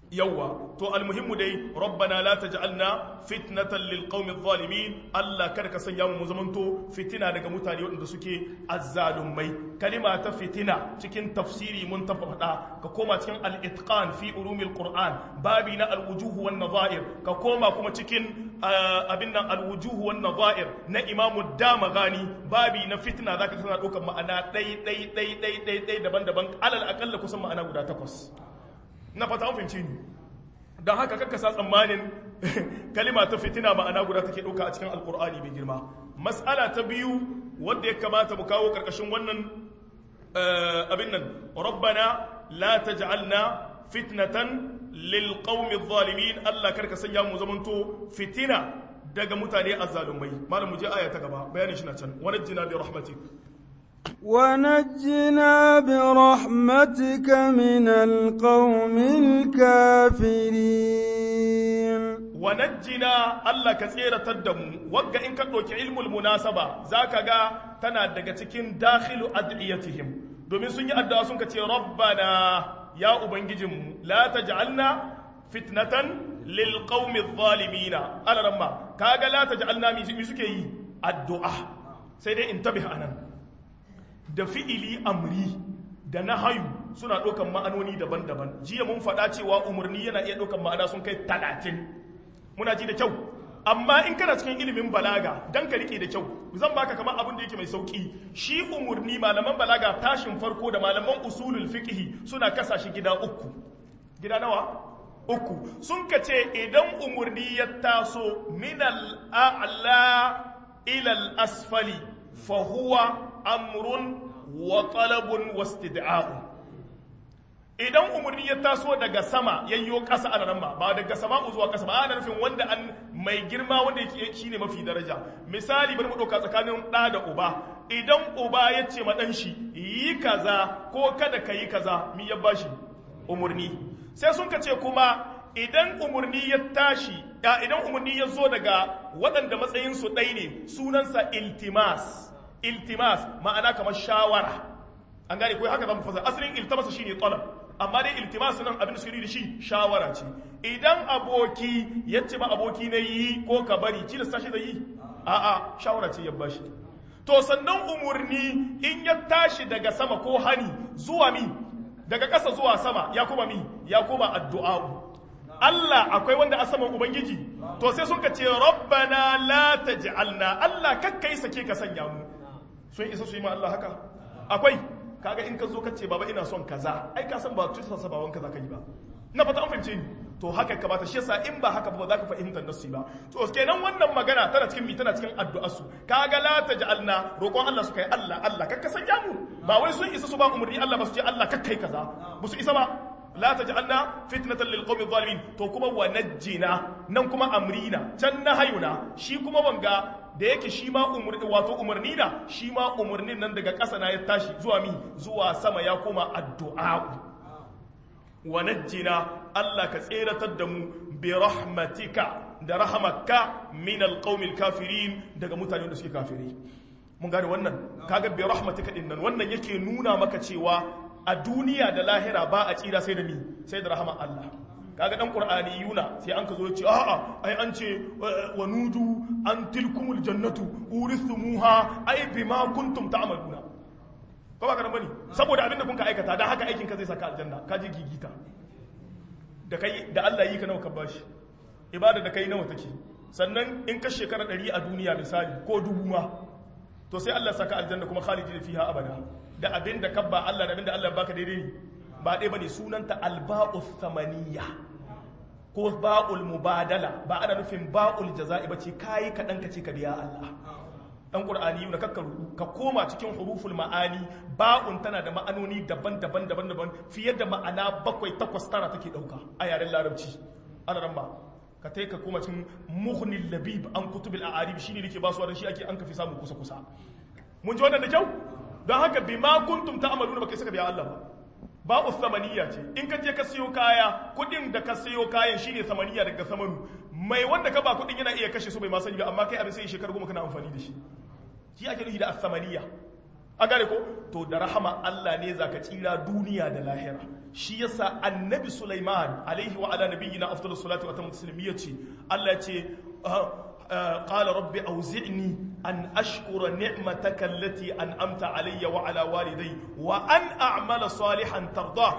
yawwa to almuhimmu dai rabbana la taj'alna fitnatan lil qaumi adh-dhalimin Allah kada ka sanya mu zamanto fitina daga mutane waɗanda suke azzalumai kalima ta fitina cikin tafsiri mun ta faɗa ka koma cikin al-itqan fi ulumil qur'an babi na al-wujuh wan nadha'ir ka koma kuma cikin abin nan al-wujuh wan nadha'ir na imamu damagani babi na fitna zaka tana ɗaukar ma'ana ɗai ɗai ɗai ɗai ɗai ɗai daban-daban alal akalla kusan ma'ana guda takwas na fata an fahimci ni don haka kakka sa tsammanin kalima ta fitina ma'ana guda take ɗauka a cikin alkur'ani mai girma mas'ala ta biyu wadda ya kamata mu kawo ƙarƙashin wannan abin nan rabbana la taj'alna fitnatan lil qaumi zalimin Allah karka sanya mu zamanto fitina daga mutane azzalumai malam mu je aya ta gaba bayanin shi na can wa najjina bi rahmatik ونجنا برحمتك من القوم الكافرين wanajjina Allah ka tseratar da mu wagga in ka ɗauki ilmul munasaba zaka ga tana daga cikin dakhilu ad'iyatihim domin sun yi addu'a sun ka ce rabbana ya ubangijinmu la taj'alna fitnatan lil qaumi adh-dhalimina alaramma kaga la taj'alna mi suke yi addu'a sai dai in tabiha anan da fi'ili amri da na hayu suna ɗaukan ma'anoni daban-daban jiya mun faɗa cewa umarni yana iya ɗaukan ma'ana sun kai talatin muna ji da kyau amma in kana cikin ilimin balaga dan ka rike da kyau zan baka kamar abin da yake mai sauki shi umarni malaman balaga tashin farko da malaman usulul fiqhi suna kasa shi gida uku gida nawa uku sun ka ce idan umarni ya taso min al-a'la ila al-asfali fa huwa amrun wa talabun wastid'a'un idan umarni ya taso daga sama yayyo ƙasa a nan ba daga sama zuwa ƙasa ba ana nufin wanda an mai girma wanda yake shine mafi daraja misali bari mu ɗauka tsakanin ɗa da uba idan uba ya ce ma ɗan shi yi kaza ko kada ka yi kaza mi ya bashi umarni sai sun ka ce kuma idan umarni ya tashi idan umarni ya zo daga waɗanda matsayinsu ɗai ne sunansa iltimas iltimas ma'ana kamar shawara an gane ko haka zamu fasa asalin iltimasa shine talab amma dai iltimas nan abin da suke da shi shawara ce idan aboki ya ce ba aboki na yi ko ka bari tilasta shi da yi a'a shawara ce ya bashi to sannan umurni in ya tashi daga sama ko hani zuwa mi daga ƙasa zuwa sama ya kuma mi ya kuma addu'a Allah akwai wanda a saman Ubangiji to sai sun ka ce rabbana la taj'alna Allah kakkai sake ka sanya mu sun isa su yi ma Allah haka akwai kaga in ka zo ka ce baba ina son kaza ai ka san ba tusa sa baban kaza ka yi ba na fata an fahimce ni to haka ka bata shi yasa in ba haka ba za ka fahimtar nasu ba to kenan wannan magana tana cikin mi tana cikin addu'a su kaga la taj'alna roƙon Allah su kai Allah Allah kakka sanya mu ba wai sun isa su ba umurni Allah ba su ce Allah kakkai kaza ba su isa ba la taj'alna fitnatan lil qawmi zalimin to kuma wa najjina nan kuma amrina can nahayuna shi kuma wanga da yake shi ma umurni wato umarni na shi ma umarnin nan daga ƙasa na ya tashi zuwa mi zuwa sama ya koma addu'a wa najjina Allah ka tseratar da mu bi rahmatika da rahamaka min alqaumil kafirin daga mutanen da suke kafiri mun gane wannan kaga bi rahmatika din nan wannan yake nuna maka cewa a duniya da lahira ba a tsira sai da mi sai da rahama Allah kaga dan qur'ani yuna sai an ka zo ce a'a ai an ce wa nudu an tilkumul jannatu urithumuha ai bima kuntum ta'maluna ko ba kana bane saboda abinda kun ka aikata dan haka aikin ka zai saka aljanna ka ji gigita da kai da Allah yi ka nawa ka bashi ibada da kai nawa take sannan in ka shekara 100 a duniya misali ko dubu ma to sai Allah saka aljanna kuma khalidi fiha abada da abinda kabba Allah da abinda Allah baka daidai ne ba ɗaya ba ne sunanta alba'ul samaniya ko ba'ul mubadala ba ana nufin ba'ul jaza'i ba ce kayi kaɗan ka ce ka biya Allah ɗan ƙur'ani yi na kakkaru ka koma cikin huruful ma'ani ba'un tana da ma'anoni daban-daban daban-daban fiye da ma'ana bakwai takwas tara take ɗauka a yaren larabci ana ran ba ka tai ka koma cikin muhnil labib an kutubil a'arib shine nake ba su da shi ake an kafi samu kusa kusa mun ji wannan da kyau don haka bima kuntum ta'maluna baka saka biya Allah ba ba'u samaniya ce in ka je ka siyo kaya kudin da ka siyo kayan shine samaniya daga samanu mai wanda ka ba kudin yana iya kashe su bai ma sani ba amma kai abin sai shekaru goma kana amfani da shi shi ake nufi da as-samaniya a gane ko to da rahama Allah ne zaka tsira duniya da lahira shi yasa annabi Sulaiman alaihi wa ala nabiyyina afdalus salatu wa tamu taslim yace Allah ya ce قال رب أوزعني أن أشكر نعمتك التي أنعمت علي وعلى والدي وأن أعمل صالحا ترضاه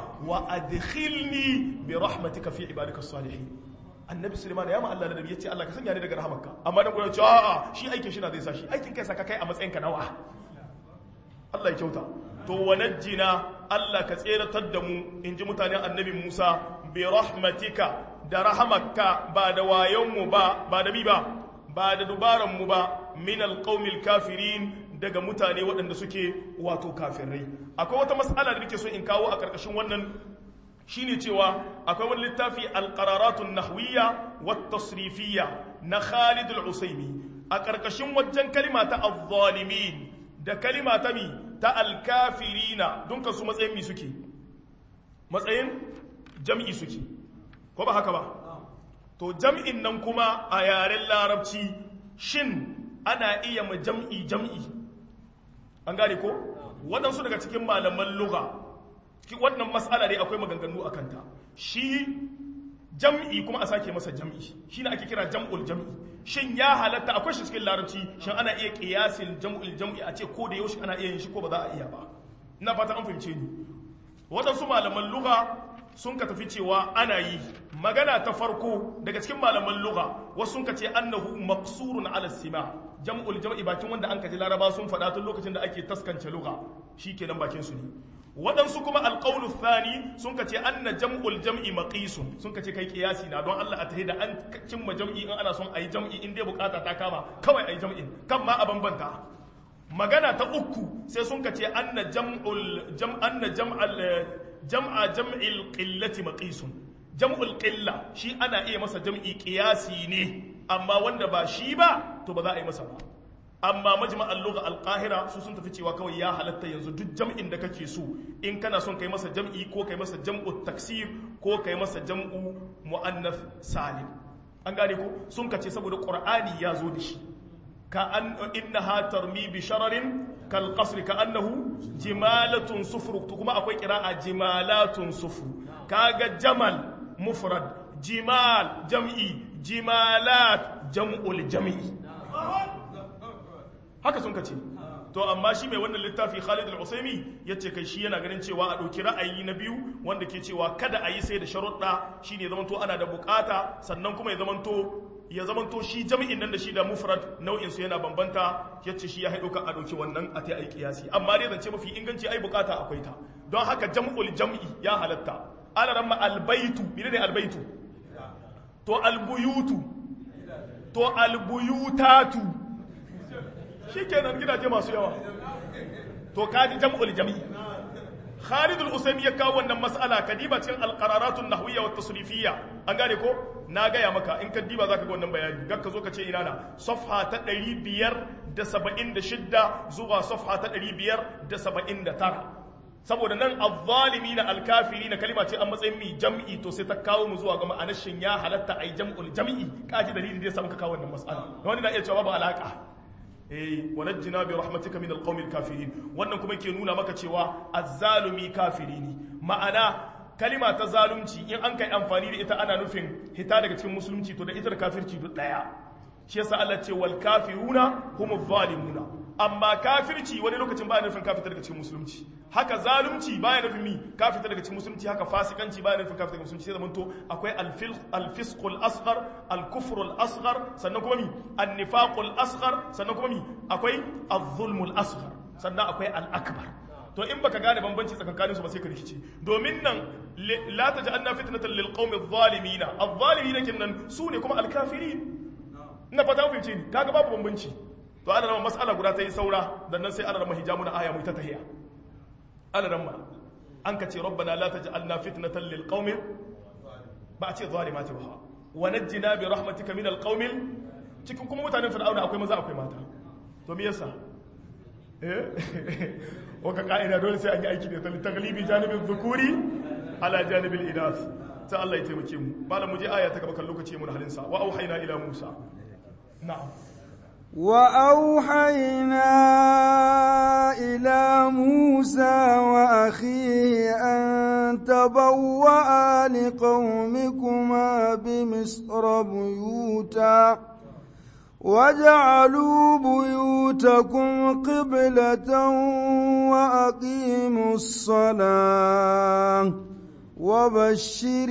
وأدخلني برحمتك في عبادك الصالحين annabi suleiman ya ma Allah da nabi yace Allah ka sanya ni daga rahamarka amma dan gurin cewa a'a shi aikin shi na zai sa shi aikin kai saka kai a matsayin ka nawa Allah ya kyauta to wanajjina Allah ka tseratar da mu inji mutanen annabi Musa bi rahmatika da rahamarka ba da wayon mu ba ba da bi ba ba da dubaran mu ba min alqaumil kafirin daga mutane waɗanda suke wato kafirai akwai wata mas'ala da nake so in kawo a ƙarƙashin wannan shine cewa akwai wani littafi alqararatun nahwiyya wat tasrifiyya na Khalid al-Usaimi a ƙarƙashin wajen kalima ta az-zalimin da kalima ta mi ta al-kafirina don su matsayin mi suke matsayin jam'i suke ko ba haka ba to jam'in nan kuma a yaren larabci shin ana iya ma jam'i jam'i an gane ko waɗansu daga cikin malaman lugha wannan mas'ala dai akwai maganganu a kanta shi jam'i kuma a sake masa jam'i shi ne ake kira jam'ul jam'i shin ya halatta akwai shi cikin larabci shin ana iya kiyasin jam'ul jam'i a ce ko da yaushe ana iya yin shi ko ba za a iya ba ina fata an fahimce ni waɗansu malaman lugha sun ka tafi cewa ana yi magana ta farko daga cikin malaman lugha wasu sun ka ce annahu maqsurun ala sima jam'ul jam'i bakin wanda an kaji laraba sun faɗa tun lokacin da ake taskance lugha shikenan bakin su ne waɗansu kuma alƙaunu thani sun ka ce anna jam'ul jam'i maqisun sun ka ce kai kiyasi na don Allah a tahi da an cimma jam'i in ana son a yi jam'i in dai bukata ta kama kawai a yi jam'in kan ma a bambanta magana ta uku sai sun ka ce anna jam'ul jam anna jam'al jam'a jam'il qillati maqisun jam'ul qilla shi ana iya masa jam'i kiyasi ne amma wanda ba shi ba to ba za a yi masa ba amma majma'al lugha al-qahira su sun tafi cewa kawai ya halatta yanzu duk jam'in da kake so in kana son kai masa jam'i ko kai masa jam'u taksir ko kai masa jam'u muannath salim an gane ko sun kace saboda qur'ani ya zo da shi ka an innaha tarmi bi shararin kal qasr ka annahu jimalatun sufru to kuma akwai qira'a jimalatun sufru kaga jamal mufrad jimal jam'i jimalat jam'ul jam'i haka sun kace to amma shi mai wannan littafi Khalid al-Usaimi yace kai shi yana ganin cewa a dauki ra'ayi na biyu wanda ke cewa kada a yi sai da sharuɗa shine ya zamanto ana da bukata sannan kuma ya zamanto ya zamanto shi jami'in nan da shi da mufrad nau'in su yana bambanta yace shi ya haido kan a dauki wannan a ta ai kiyasi amma dai zance mafi inganci ai bukata akwai ta don haka jam'ul jam'i ya halatta ala ramma albaitu menene albaitu to albuyutu to albuyutatu shi kenan gidaje masu yawa to kaji jam'ul jami'i Khalid al-Usaimi ya kawo wannan mas'ala kadiba cikin al-qararatun nahwiyya wa tasrifiyya an gane ko na gaya maka in ka diba zaka ga wannan bayani gak ka zo ka ce ina na safha ta 576 zuwa safha ta 579 saboda nan az-zalimina al-kafirina kalima ce an matsayin mi jam'i to sai ta kawo mu zuwa ga ma'anar shin ya halatta ai jam'ul jam'i kaji dalili da ya samu ka kawo wannan mas'ala wani na iya cewa babu alaka eh wanajjina bi rahmatika min alqawmil kafirin wannan kuma ke nuna maka cewa azzalumi kafiri ne ma'ana kalima ta zalunci in an kai amfani da ita ana nufin hita daga cikin musulunci to da ita da kafirci duk daya shi yasa Allah ce wal kafiruna humuz zalimuna amma kafirci wani lokacin baya nufin kafita daga cikin musulunci haka zalunci baya nufin mi kafita daga cikin musulunci haka fasikanci baya nufin kafita daga musulunci sai zamanto akwai al-fisqul asghar al-kufrul asghar sannan kuma mi an-nifaqul asghar sannan kuma mi akwai az-zulmul asghar sannan akwai al-akbar to in baka gane bambanci tsakankanin su ba sai ka rikice domin nan la taj'alna fitnatan lil qaumi adh-dhalimin adh-dhalimin kinnan su ne kuma al-kafirin ina fata ku fahimce ni kaga babu bambanci to ana rama mas'ala guda ta yi saura dan nan sai ana rama hijamu na aya mu ta tahiya ana rama an ka ce rabbana la taj'alna fitnatan lil qaumi ba a ce zalimati ba wa najjina bi rahmatika min al qaumi cikin kuma mutanen fir'auna akwai maza akwai mata to me yasa eh waka ka'ida dole sai an yi aiki da ta taglibi janibin dhukuri ala janibil inas sai Allah ya taimake mu malam mu je aya ta gaba kan lokaci mun halin sa wa auhayna ila musa na'am وأوحينا إلى موسى وأخيه أن تبوأ لقومكما بمصر بيوتا واجعلوا بيوتكم قبلة وأقيموا الصلاة وبشر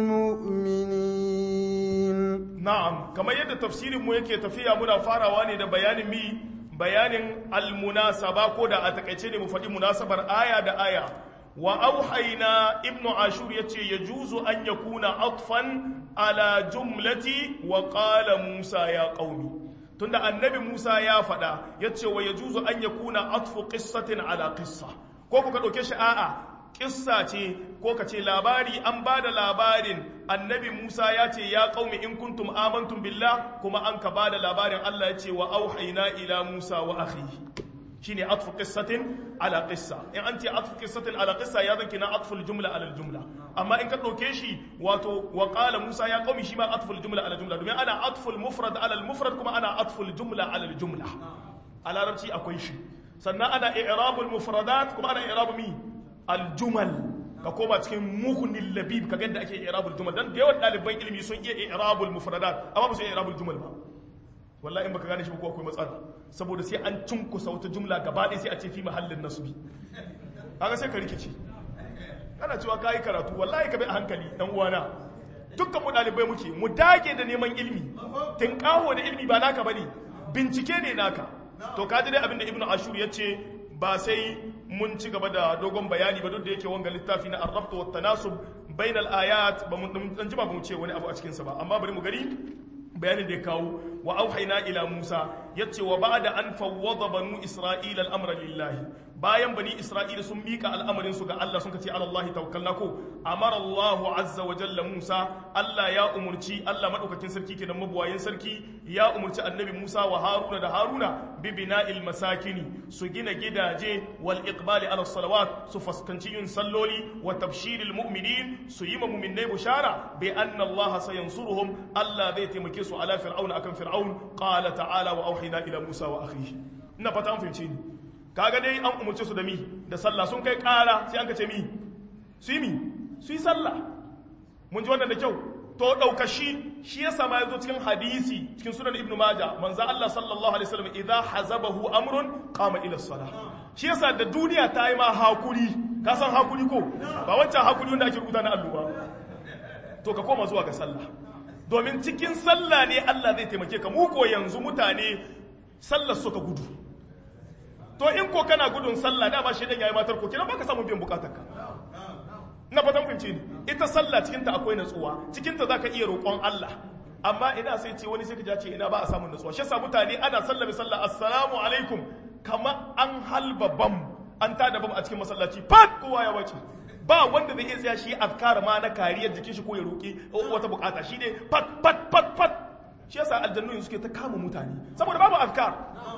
المؤمنين na'am kamar yadda tafsirin mu yake tafiya muna farawa ne da bayanin mi bayanin almunasaba ko da a takaice ne mu faɗi munasabar aya da aya wa auhayna ibnu ashur yace yajuzu an yakuna atfan ala jumlati wa qala musa ya qaumi tunda annabi musa ya faɗa yace wa yajuzu an yakuna atfu qissatin ala qissa ko kuka ɗauke shi a'a kissa ce ko ka ce labari an ba da labarin annabi Musa ya ce ya qaumi in kuntum amantum billah kuma an ka ba da labarin Allah ya ce wa auhayna ila Musa wa akhihi shine atfu qissatin ala qissa in an ce atfu qissatin ala qissa ya zanki na atful jumla ala jumla amma in ka dauke shi wato wa qala Musa ya qaumi shi ma atful jumla ala jumla domin ana atful mufrad ala mufrad kuma ana atful jumla ala jumla a larabci akwai shi sannan ana i'rabul mufradat kuma ana i'rabu mi aljumal ka koma cikin muhunin labib ka ganda ake i'rabul jumal dan da yawan ɗaliban ilimi sun iya i'rabul mufradat amma ba su iya i'rabul jumal ba wallahi in baka gane shi ba ko akwai matsala saboda sai an cunkusa wata jumla gaba ɗaya sai a ce fi mahallin nasbi kaga sai ka rikice kana cewa kai karatu wallahi ka bi a hankali dan uwana dukkan mu ɗalibai muke mu dage da neman ilimi tinkaho da ilimi ba naka bane bincike ne naka to kaji dai abin da ibnu ashur ya ce ba sai mun ci gaba da dogon bayani ba duk da yake wanga littafi na arrabt wa tanasub bainal ayat ba mun dan jima ba mu ce wani abu a cikin sa ba amma bari mu gari bayanin da ya kawo wa auhayna ila Musa yace wa ba'da an fawwada banu Isra'ila al-amra lillahi bayan bani Isra'ila sun mika al'amarin su ga Allah sun ce ala Allah tawakkalna ko amara Allah azza wa jalla Musa Allah ya umurci Allah madaukakin sarki kenan mabuwayin sarki ya umurci annabi Musa wa Haruna da Haruna bi bina'il masakini su gina gidaje wal iqbali ala salawat su fuskanci yin salloli wa tabshiril mu'minin su yi ma mu'minai bushara bi anna Allah sayansuruhum Allah zai taimake su ala fir'auna akan fir'aun qala ta'ala wa auhina ila Musa wa akhihi ina fata an fahimce ni kaga dai an umurce su da mi da sallah sun kai kara sai an ka ce mi su yi mi su yi sallah mun ji wannan da kyau to daukashi shi yasa ma yazo cikin hadisi cikin sunan ibnu majah manzo Allah sallallahu alaihi wasallam idza hazabahu amrun qama ila salah shi yasa da duniya ta yi ma hakuri ka san hakuri ko ba wancan hakuri wanda ake rubuta na alluba to ka koma zuwa ga sallah domin cikin sallah ne Allah zai taimake ka mu ko yanzu mutane sallar suka gudu to in ko kana gudun sallah dama shi dan yayi matar ko kina baka samu biyan bukatarka na fatan fahimce ni ita sallah cikin ta akwai natsuwa cikin ta zaka iya roƙon Allah amma ina sai ce wani sai ka ce ina ba a samun natsuwa shi yasa mutane ana sallame sallah assalamu alaikum kama an halba bam an tada bam a cikin masallaci fat kowa ya wace ba wanda zai iya tsaya shi afkar ma na kariyar jikin shi ko ya roƙi wata bukata shi ne fat fat fat fat shi yasa aljannu suke ta kama mutane saboda babu afkar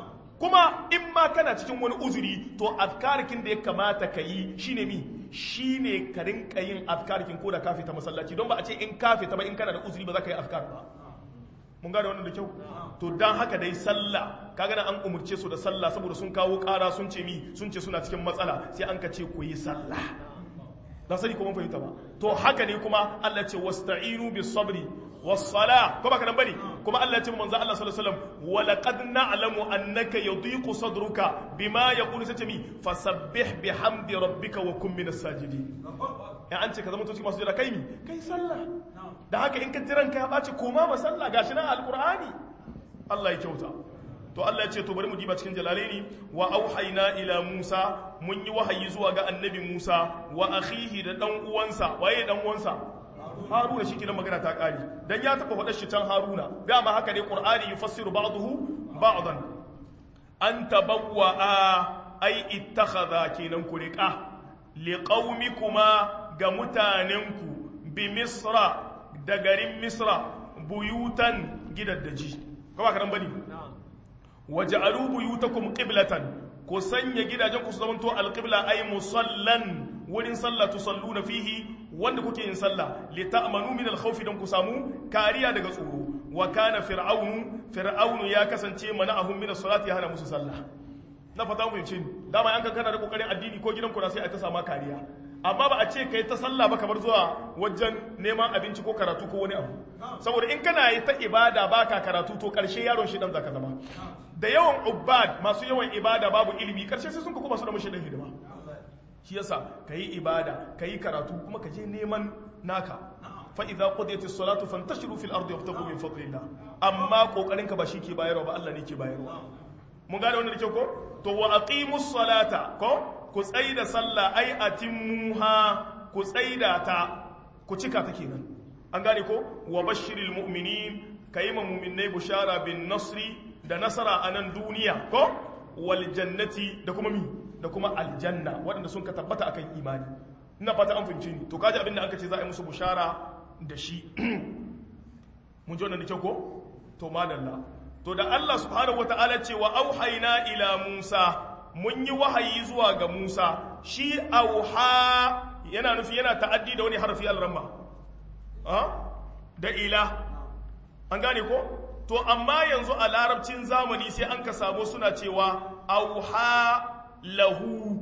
kuma in ma kana cikin wani uzuri to afkarikin da ya kamata ka yi shine mi shine ka rinka yin afkarikin ko da ka fita masallaci don ba a ce in ka fita ba in kana da uzuri ba za ka yi afkar ba mun gane wannan da kyau to dan haka dai sallah kaga nan an umurce su da sallah saboda sun kawo ƙara sun ce mi sun ce suna cikin matsala sai an ka ce ku yi sallah dan sani ko mun fahimta ba to haka ne kuma Allah ce wasta'inu bis sabri والصلاة كما كان بني كما الله تم منزل الله صلى الله عليه وسلم ولقد نعلم أنك يضيق صدرك بما يقول ستمي فسبح بحمد ربك وكن من الساجدين يعني أنت كذا متوسك ما سجد كيمي كي صلى ده هكا إنك تران كي أباتي كوما ما صلى قاشنا القرآن الله يكوتا to Allah ya ce to bari mu diba cikin jalalaini wa auhayna ila Musa mun yi wahayi zuwa ga annabi Musa wa akhihi da dan uwansa waye dan uwansa haruna shi kenan magana ta kare dan ya taba faɗar shi can haruna dama haka ne qur'ani yufassiru ba'dahu ba'dan an tabawwa ay ittakhadha kenan ku riqa liqaumikuma ga mutanenku bi misra da garin misra buyutan gidaddaji kuma karan bane waj'alu buyutakum qiblatan ku sanya gidajen ku su zamanto alqibla ay musallan wurin sallah tusalluna fihi wanda kuke yin sallah li ta'manu min al-khawfi dan ku samu kariya daga tsoro wa kana fir'aunu fir'aunu ya kasance mana'ahum min as-salati hana musu sallah na fata mu yace dama yankan kana da kokarin addini ko gidan ku na sai a ta sama kariya amma ba a ce kai ta sallah ba kamar zuwa wajen neman abinci ko karatu ko wani abu saboda in kana yi ta ibada baka karatu to karshe yaron shi dan zaka zama da yawan ubbad masu yawan ibada babu ilimi karshe sai sun ka kuma su da mushi dan hidima shi yasa kayi ibada kayi karatu kuma ka je neman naka fa idza qudiyatis salatu fantashiru fil ardi wabtagu min fadlillah amma kokarin ka ba shi ke bayarwa ba Allah ne ke bayarwa mun gane wannan da kyau ko to wa aqimus salata ko ku tsaida sallah ai atimmuha ku tsaida ta ku cika ta kenan an gane ko wa bashiril mu'minin kayi ma mu'minai bushara bin nasri da nasara a nan duniya ko wal jannati da kuma mi da kuma aljanna waɗanda sun ka tabbata akan imani ina fata an fahimci ni to kaji abinda aka ce za a yi musu bushara da shi mun ji wannan da kyau ko to madalla to da Allah subhanahu wataala ce wa auhayna ila Musa mun yi wahayi zuwa ga Musa shi auha yana nufi yana ta'addi da wani harfi al-ramma da ila an gane ko to amma yanzu a larabcin zamani sai an ka samu suna cewa auha lahu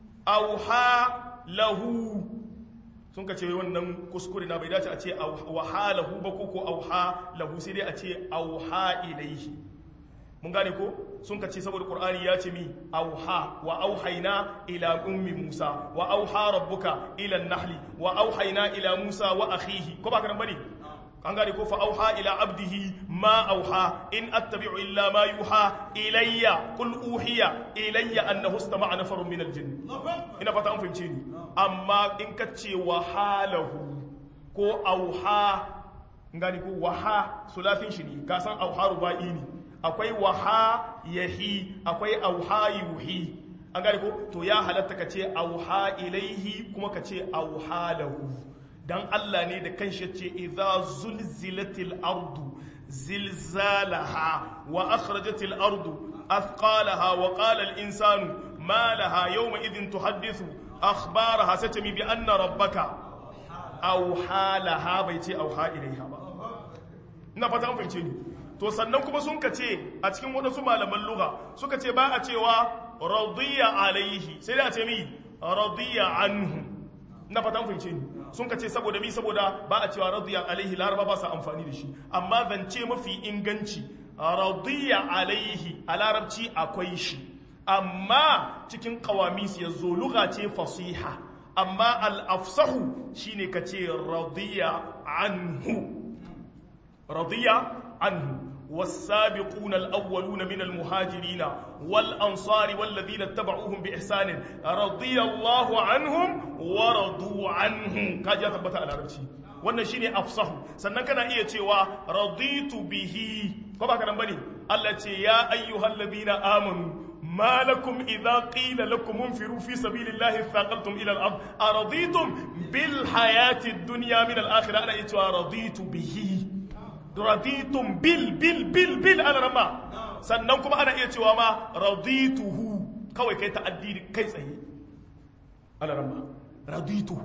auha lahu sun ka ce wannan kuskure na bai dace a ce auha lahu ba ko ko auha lahu sai dai a ce auha ilaihi mun gane ko sun ka ce saboda qur'ani ya ce mi auha wa auhayna ila ummi musa wa auha rabbuka ila an-nahli wa auhayna ila musa wa akhihi ko ba ka nan bane an gane ko fa auha ila abdihi ma auha in attabi'u illa ma yuha ilayya qul uhiya ilayya annahu istama'a nafarun min aljinn ina fata an fahimce ni amma in ka ce wa halahu ko auha gane ko waha sulafin shi ne ka san auha ruba'i ne akwai waha yahi akwai auha yuhi an gane ko to ya halatta ka ce auha ilaihi kuma ka ce auha lahu dan Allah ne da kanshi ce idza zulzilatil ardu zilzalaha wa akhrajatil ardu athqalaha wa qala al insanu ma laha yawma idhin tuhaddithu akhbaraha satami bi anna rabbaka auha laha bai ce auha ilaiha ba ina fata an fahimce ni to sannan kuma sun ka ce a cikin wadansu malaman lugha suka ce ba a cewa radiya alaihi sai da a ce mi radiya anhu na fata fahimce ni sun ka ce saboda mi saboda ba a cewa radiya alaihi laraba ba sa amfani da shi amma zance mafi inganci radiya alaihi a larabci akwai shi amma cikin kawamis ya zo lugha ce fasiha amma al-afsahu shine ka ce radiya anhu radiya anhu والسابقون الأولون من المهاجرين والأنصار والذين اتبعوهم بإحسان رضي الله عنهم ورضوا عنه كاجا ثبت على ربشي wannan shine afsahu sannan kana iya cewa raditu bihi ko ba kana bane Allah ce ya ayyuhal ladina amanu ما لكم إذا قيل لكم انفروا في سبيل الله ثاقلتم إلى الأرض أرضيتم بالحياة الدنيا من الآخرة أنا إتوا رضيت به raditum bil bil bil bil ana rama sannan kuma ana iya cewa ma radituhu kawai kai ta'addi kai tsaye ana rama radituhu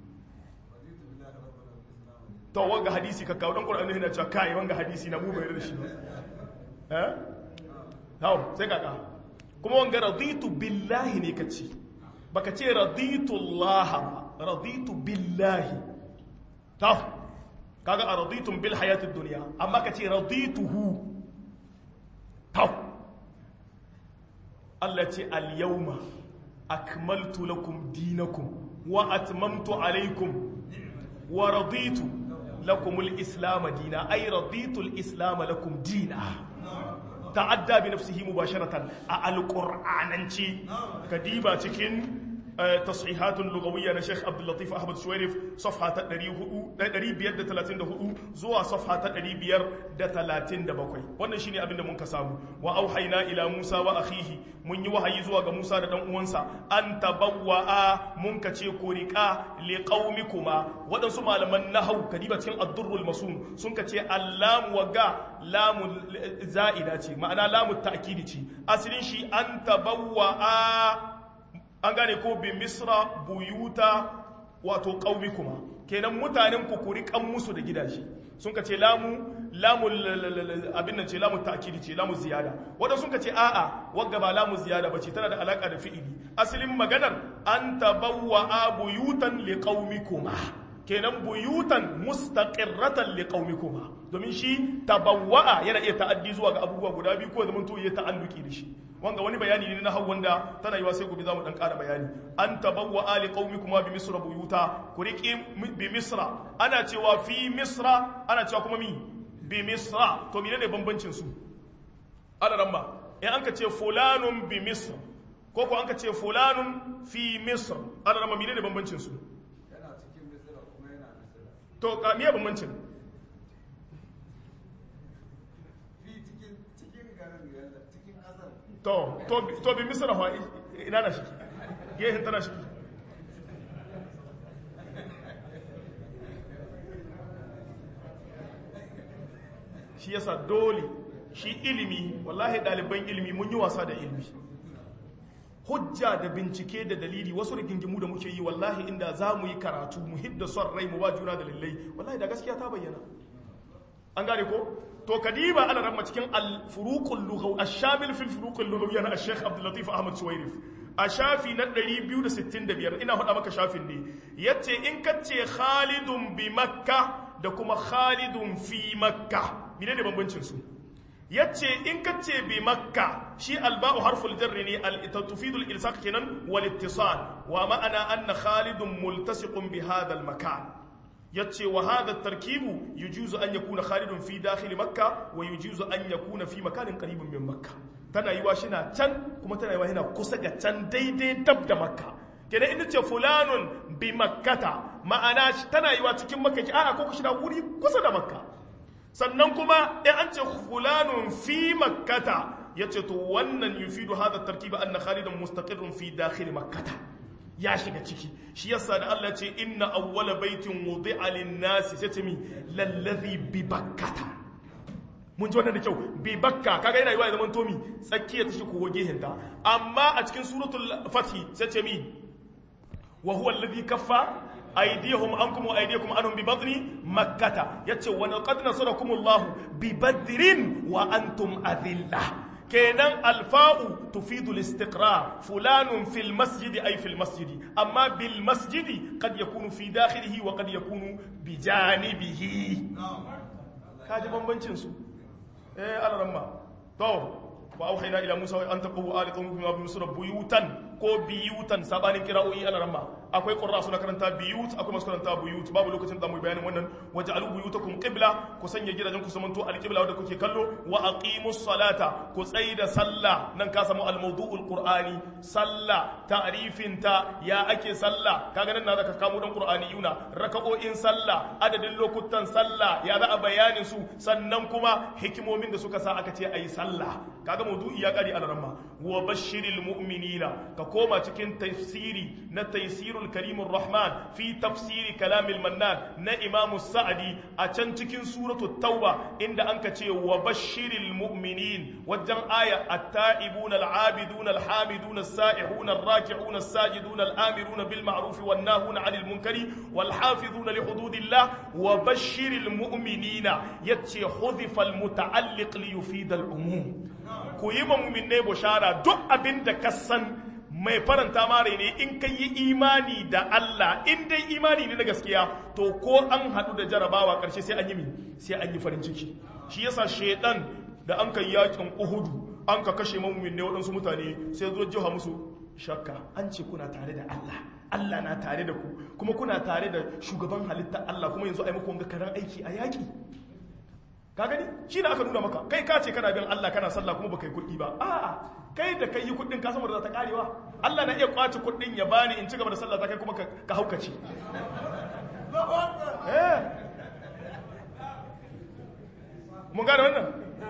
to wanga hadisi ka kawo dan qur'ani yana cewa kai wanga hadisi na mu bai da shi eh hawo sai kaka kuma wanga raditu billahi ne kace baka ce raditu allah raditu billahi ta kaga a raditun bil hayatid duniya amma ka ce radituhu tau Allah ce al yawma akmaltu lakum dinakum wa atmamtu alaykum wa raditu lakum al islam dina ay raditu al islam lakum dina ta'adda bi nafsihi mubasharatan a al qur'ananci kadiba cikin تصحيحات لغوية لشيخ عبد اللطيف أحمد شويرف صفحة تقريب بيد تلاتين دهو زوا صفحة تقريب بير دتلاتين دبقوي وانا شيني أبن من كسامو وأوحينا إلى موسى وأخيه من يوحي زوا موسى دم أنسى أن تبوأ من كتشي كوريكا لقومكما وانا سمع لمن نهو كديبة كين الضر المسوم سن كتشي اللام وقا لام زائدة معنى لام التأكيد أسلين شي أن تبوأ an gane ko bi misra buyuta wato kuma kenan mutanen ku ku riƙan musu da gidaje sun ka ce lamu lamu abin nan ce lamu ta'kidi ce lamu ziyada wanda sun ka ce a'a wagga ba lamu ziyada bace tana da alaka da fi'ili asalin maganar an tabawwa buyutan liqaumikuma kenan buyutan mustaqirratan liqaumikuma domin shi tabawwa yana iya ta'addi zuwa ga abubuwa guda biyu ko zaman to ya ta'alluki da shi wanga wani bayani ne na hau wanda tana yiwa sai gobe za mu dan ƙara bayani an tabawwa ali qaumikuma bi misra buyuta ku riqi bi misra ana cewa fi misra ana cewa kuma mi bi misra to menene bambancin su ana ramma in an ka ce fulanun bi misra ko ko an ka ce fulanun fi misra ana ramma menene bambancin su to ka miye bambancin to to bi misra fa ina na shi gehen tana shi shi yasa dole shi ilimi wallahi ɗaliban ilimi mun yi wasa da ilimi hujja da bincike da dalili wasu rigingimu da muke yi wallahi inda za mu yi karatu mu hidda son rai mu ba juna da lallai wallahi da gaskiya ta bayyana an gane ko to kadiba ana ramma cikin al-furuqul lughaw ash-shamil fil furuqul lughawi na al-sheikh Abdul Latif Ahmad Suwairif a shafi na 265 ina faɗa maka shafin ne yace in kace Khalidun bi Makka da kuma Khalidun fi Makka menene bambancin su yace in kace bi Makka shi alba'u harful jarri ne al-tufidu al-ilsaq kenan wal ittisal wa ma'ana anna Khalidun multasiqun bi hadha al-makan yace wa hadha tarkibu yujuzu an yakuna khalidun fi dakhil makka wa yujuzu an yakuna fi makanin qaribin min makka tana yiwa shina can kuma tana yiwa yana kusa ga can daidai dab da makka kenan inda ce fulanun bi makkata ma'ana tana yiwa cikin makka ki a'a ko shina wuri kusa da makka sannan kuma in an ce fulanun fi makkata yace to wannan yufidu hadha tarkiba anna khalidan mustaqirrun fi dakhil makkata ya shiga ciki shi yasa da Allah ce inna awwala baitin wudi'a lin-nasi sai ce mi lallazi bi bakkata mun ji wannan da kyau bi bakka kaga yana yiwa zaman tomi tsakiya ta shi ko gehinta amma a cikin suratul fathi sai ce mi wa huwa alladhi kaffa aydihum ankum wa aydiyakum anhum bi badni makkata yace wa laqad nasarakumullahu bi badrin wa antum adillah kenan alfa'u tufidu al-istiqrar fulanun fil masjidi ay fil masjidi amma bil masjidi qad yakunu fi dakhilihi wa qad yakunu bi janibihi kaji bambancin su eh alaramma to wa auhayna ila musa an taqu ali qawmikum bi misra buyutan ko biyutan sabanin kira'o'i alaramma akwai qurra suna karanta biyut akwai masu karanta buyut babu lokacin da mu bayanin wannan waj'alu buyutakum qibla ku sanya gidajen ku samanto alqibla wanda kuke kallo wa aqimus salata ku tsaida sallah nan ka samu almawdu'ul qur'ani sallah ta'rifin ta ya ake sallah kaga nan na zaka kamo dan qur'ani yuna raka'o'in sallah adadin lokutan sallah ya za a bayanin su sannan kuma hikimomin da suka sa aka ce ayi sallah kaga mawdu'i ya kare alaramma wa bashiril mu'minina ka koma cikin tafsiri na taysirul karimur rahman fi tafsiri kalamil mannan na imam sa'adi a can cikin suratul tauba inda anka ce wa bashiril mu'minin wajen aya at-ta'ibuna al-'abiduna al-hamiduna as-sa'ihuna ar-raki'una as-sajiduna al-amiruna bil ma'ruf wan nahuna 'anil munkari wal hafizuna li hududillah wa bashiril mu'minina yace hudifa al-muta'alliq li yufid al-umum ku yi ma mu'minai bushara duk abinda ka san mai faranta mare ne in ka yi imani da Allah in dai imani ne na gaskiya to ko an haɗu da jarabawa ƙarshe sai an yi mi sai an yi farin ciki shi yasa shedan da an kai yakin uhudu an ka kashe mamumin ne waɗansu mutane sai zo jiha musu shakka an ce kuna tare da Allah Allah na tare da ku kuma kuna tare da shugaban halitta Allah kuma yanzu a yi muku wanga karan aiki a yaƙi ka gani shi da aka nuna maka kai ka ce kana bin Allah kana sallah kuma baka yi kuɗi ba a'a kai da kai yi kuɗin ka saboda za ta karewa Allah na iya kwace kuɗin ya bani in ci gaba da sallah ta kai kuma ka haukace eh mun gane wannan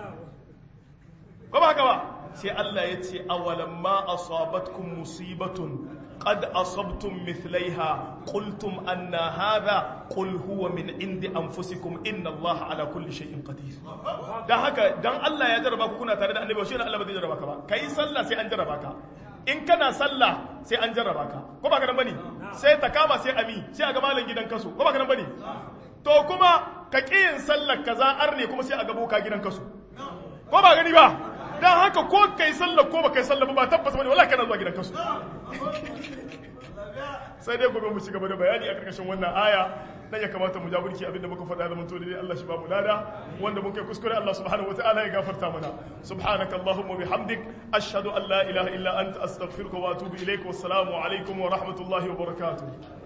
ko ba haka ba sai Allah ya ce awalan ma asabatkum musibatun qad asabtum mithlaiha qultum anna hadha qul huwa min indi anfusikum inna Allah ala kulli shay'in qadir dan haka dan Allah ya jarraba ku kuna tare da annabi shi ne Allah ba zai jarraba ka ba kai sallah sai an jarraba ka in kana sallah sai an jarraba ka ko ba ka dan bane sai ta kama sai ami sai a ga malam gidan kaso ko ba ka nan bane to kuma ka kiyin sallar kaza arne kuma sai a ga boka gidan kaso ko ba gani ba dan haka ko kai sallar ko ba kai sallar ba tabbas bane wallahi kana zuwa gidan kaso sai dai gobe mu ci gaba da bayani a karkashin wannan aya dan ya kamata mu jaburki abinda muka faɗa da manto dai Allah shi ba mu lada wanda muke kuskure Allah subhanahu wataala ya gafarta mana subhanaka allahumma bihamdik ashhadu an la ilaha illa anta astaghfiruka wa atubu ilaik wassalamu alaikum wa rahmatullahi wa barakatuh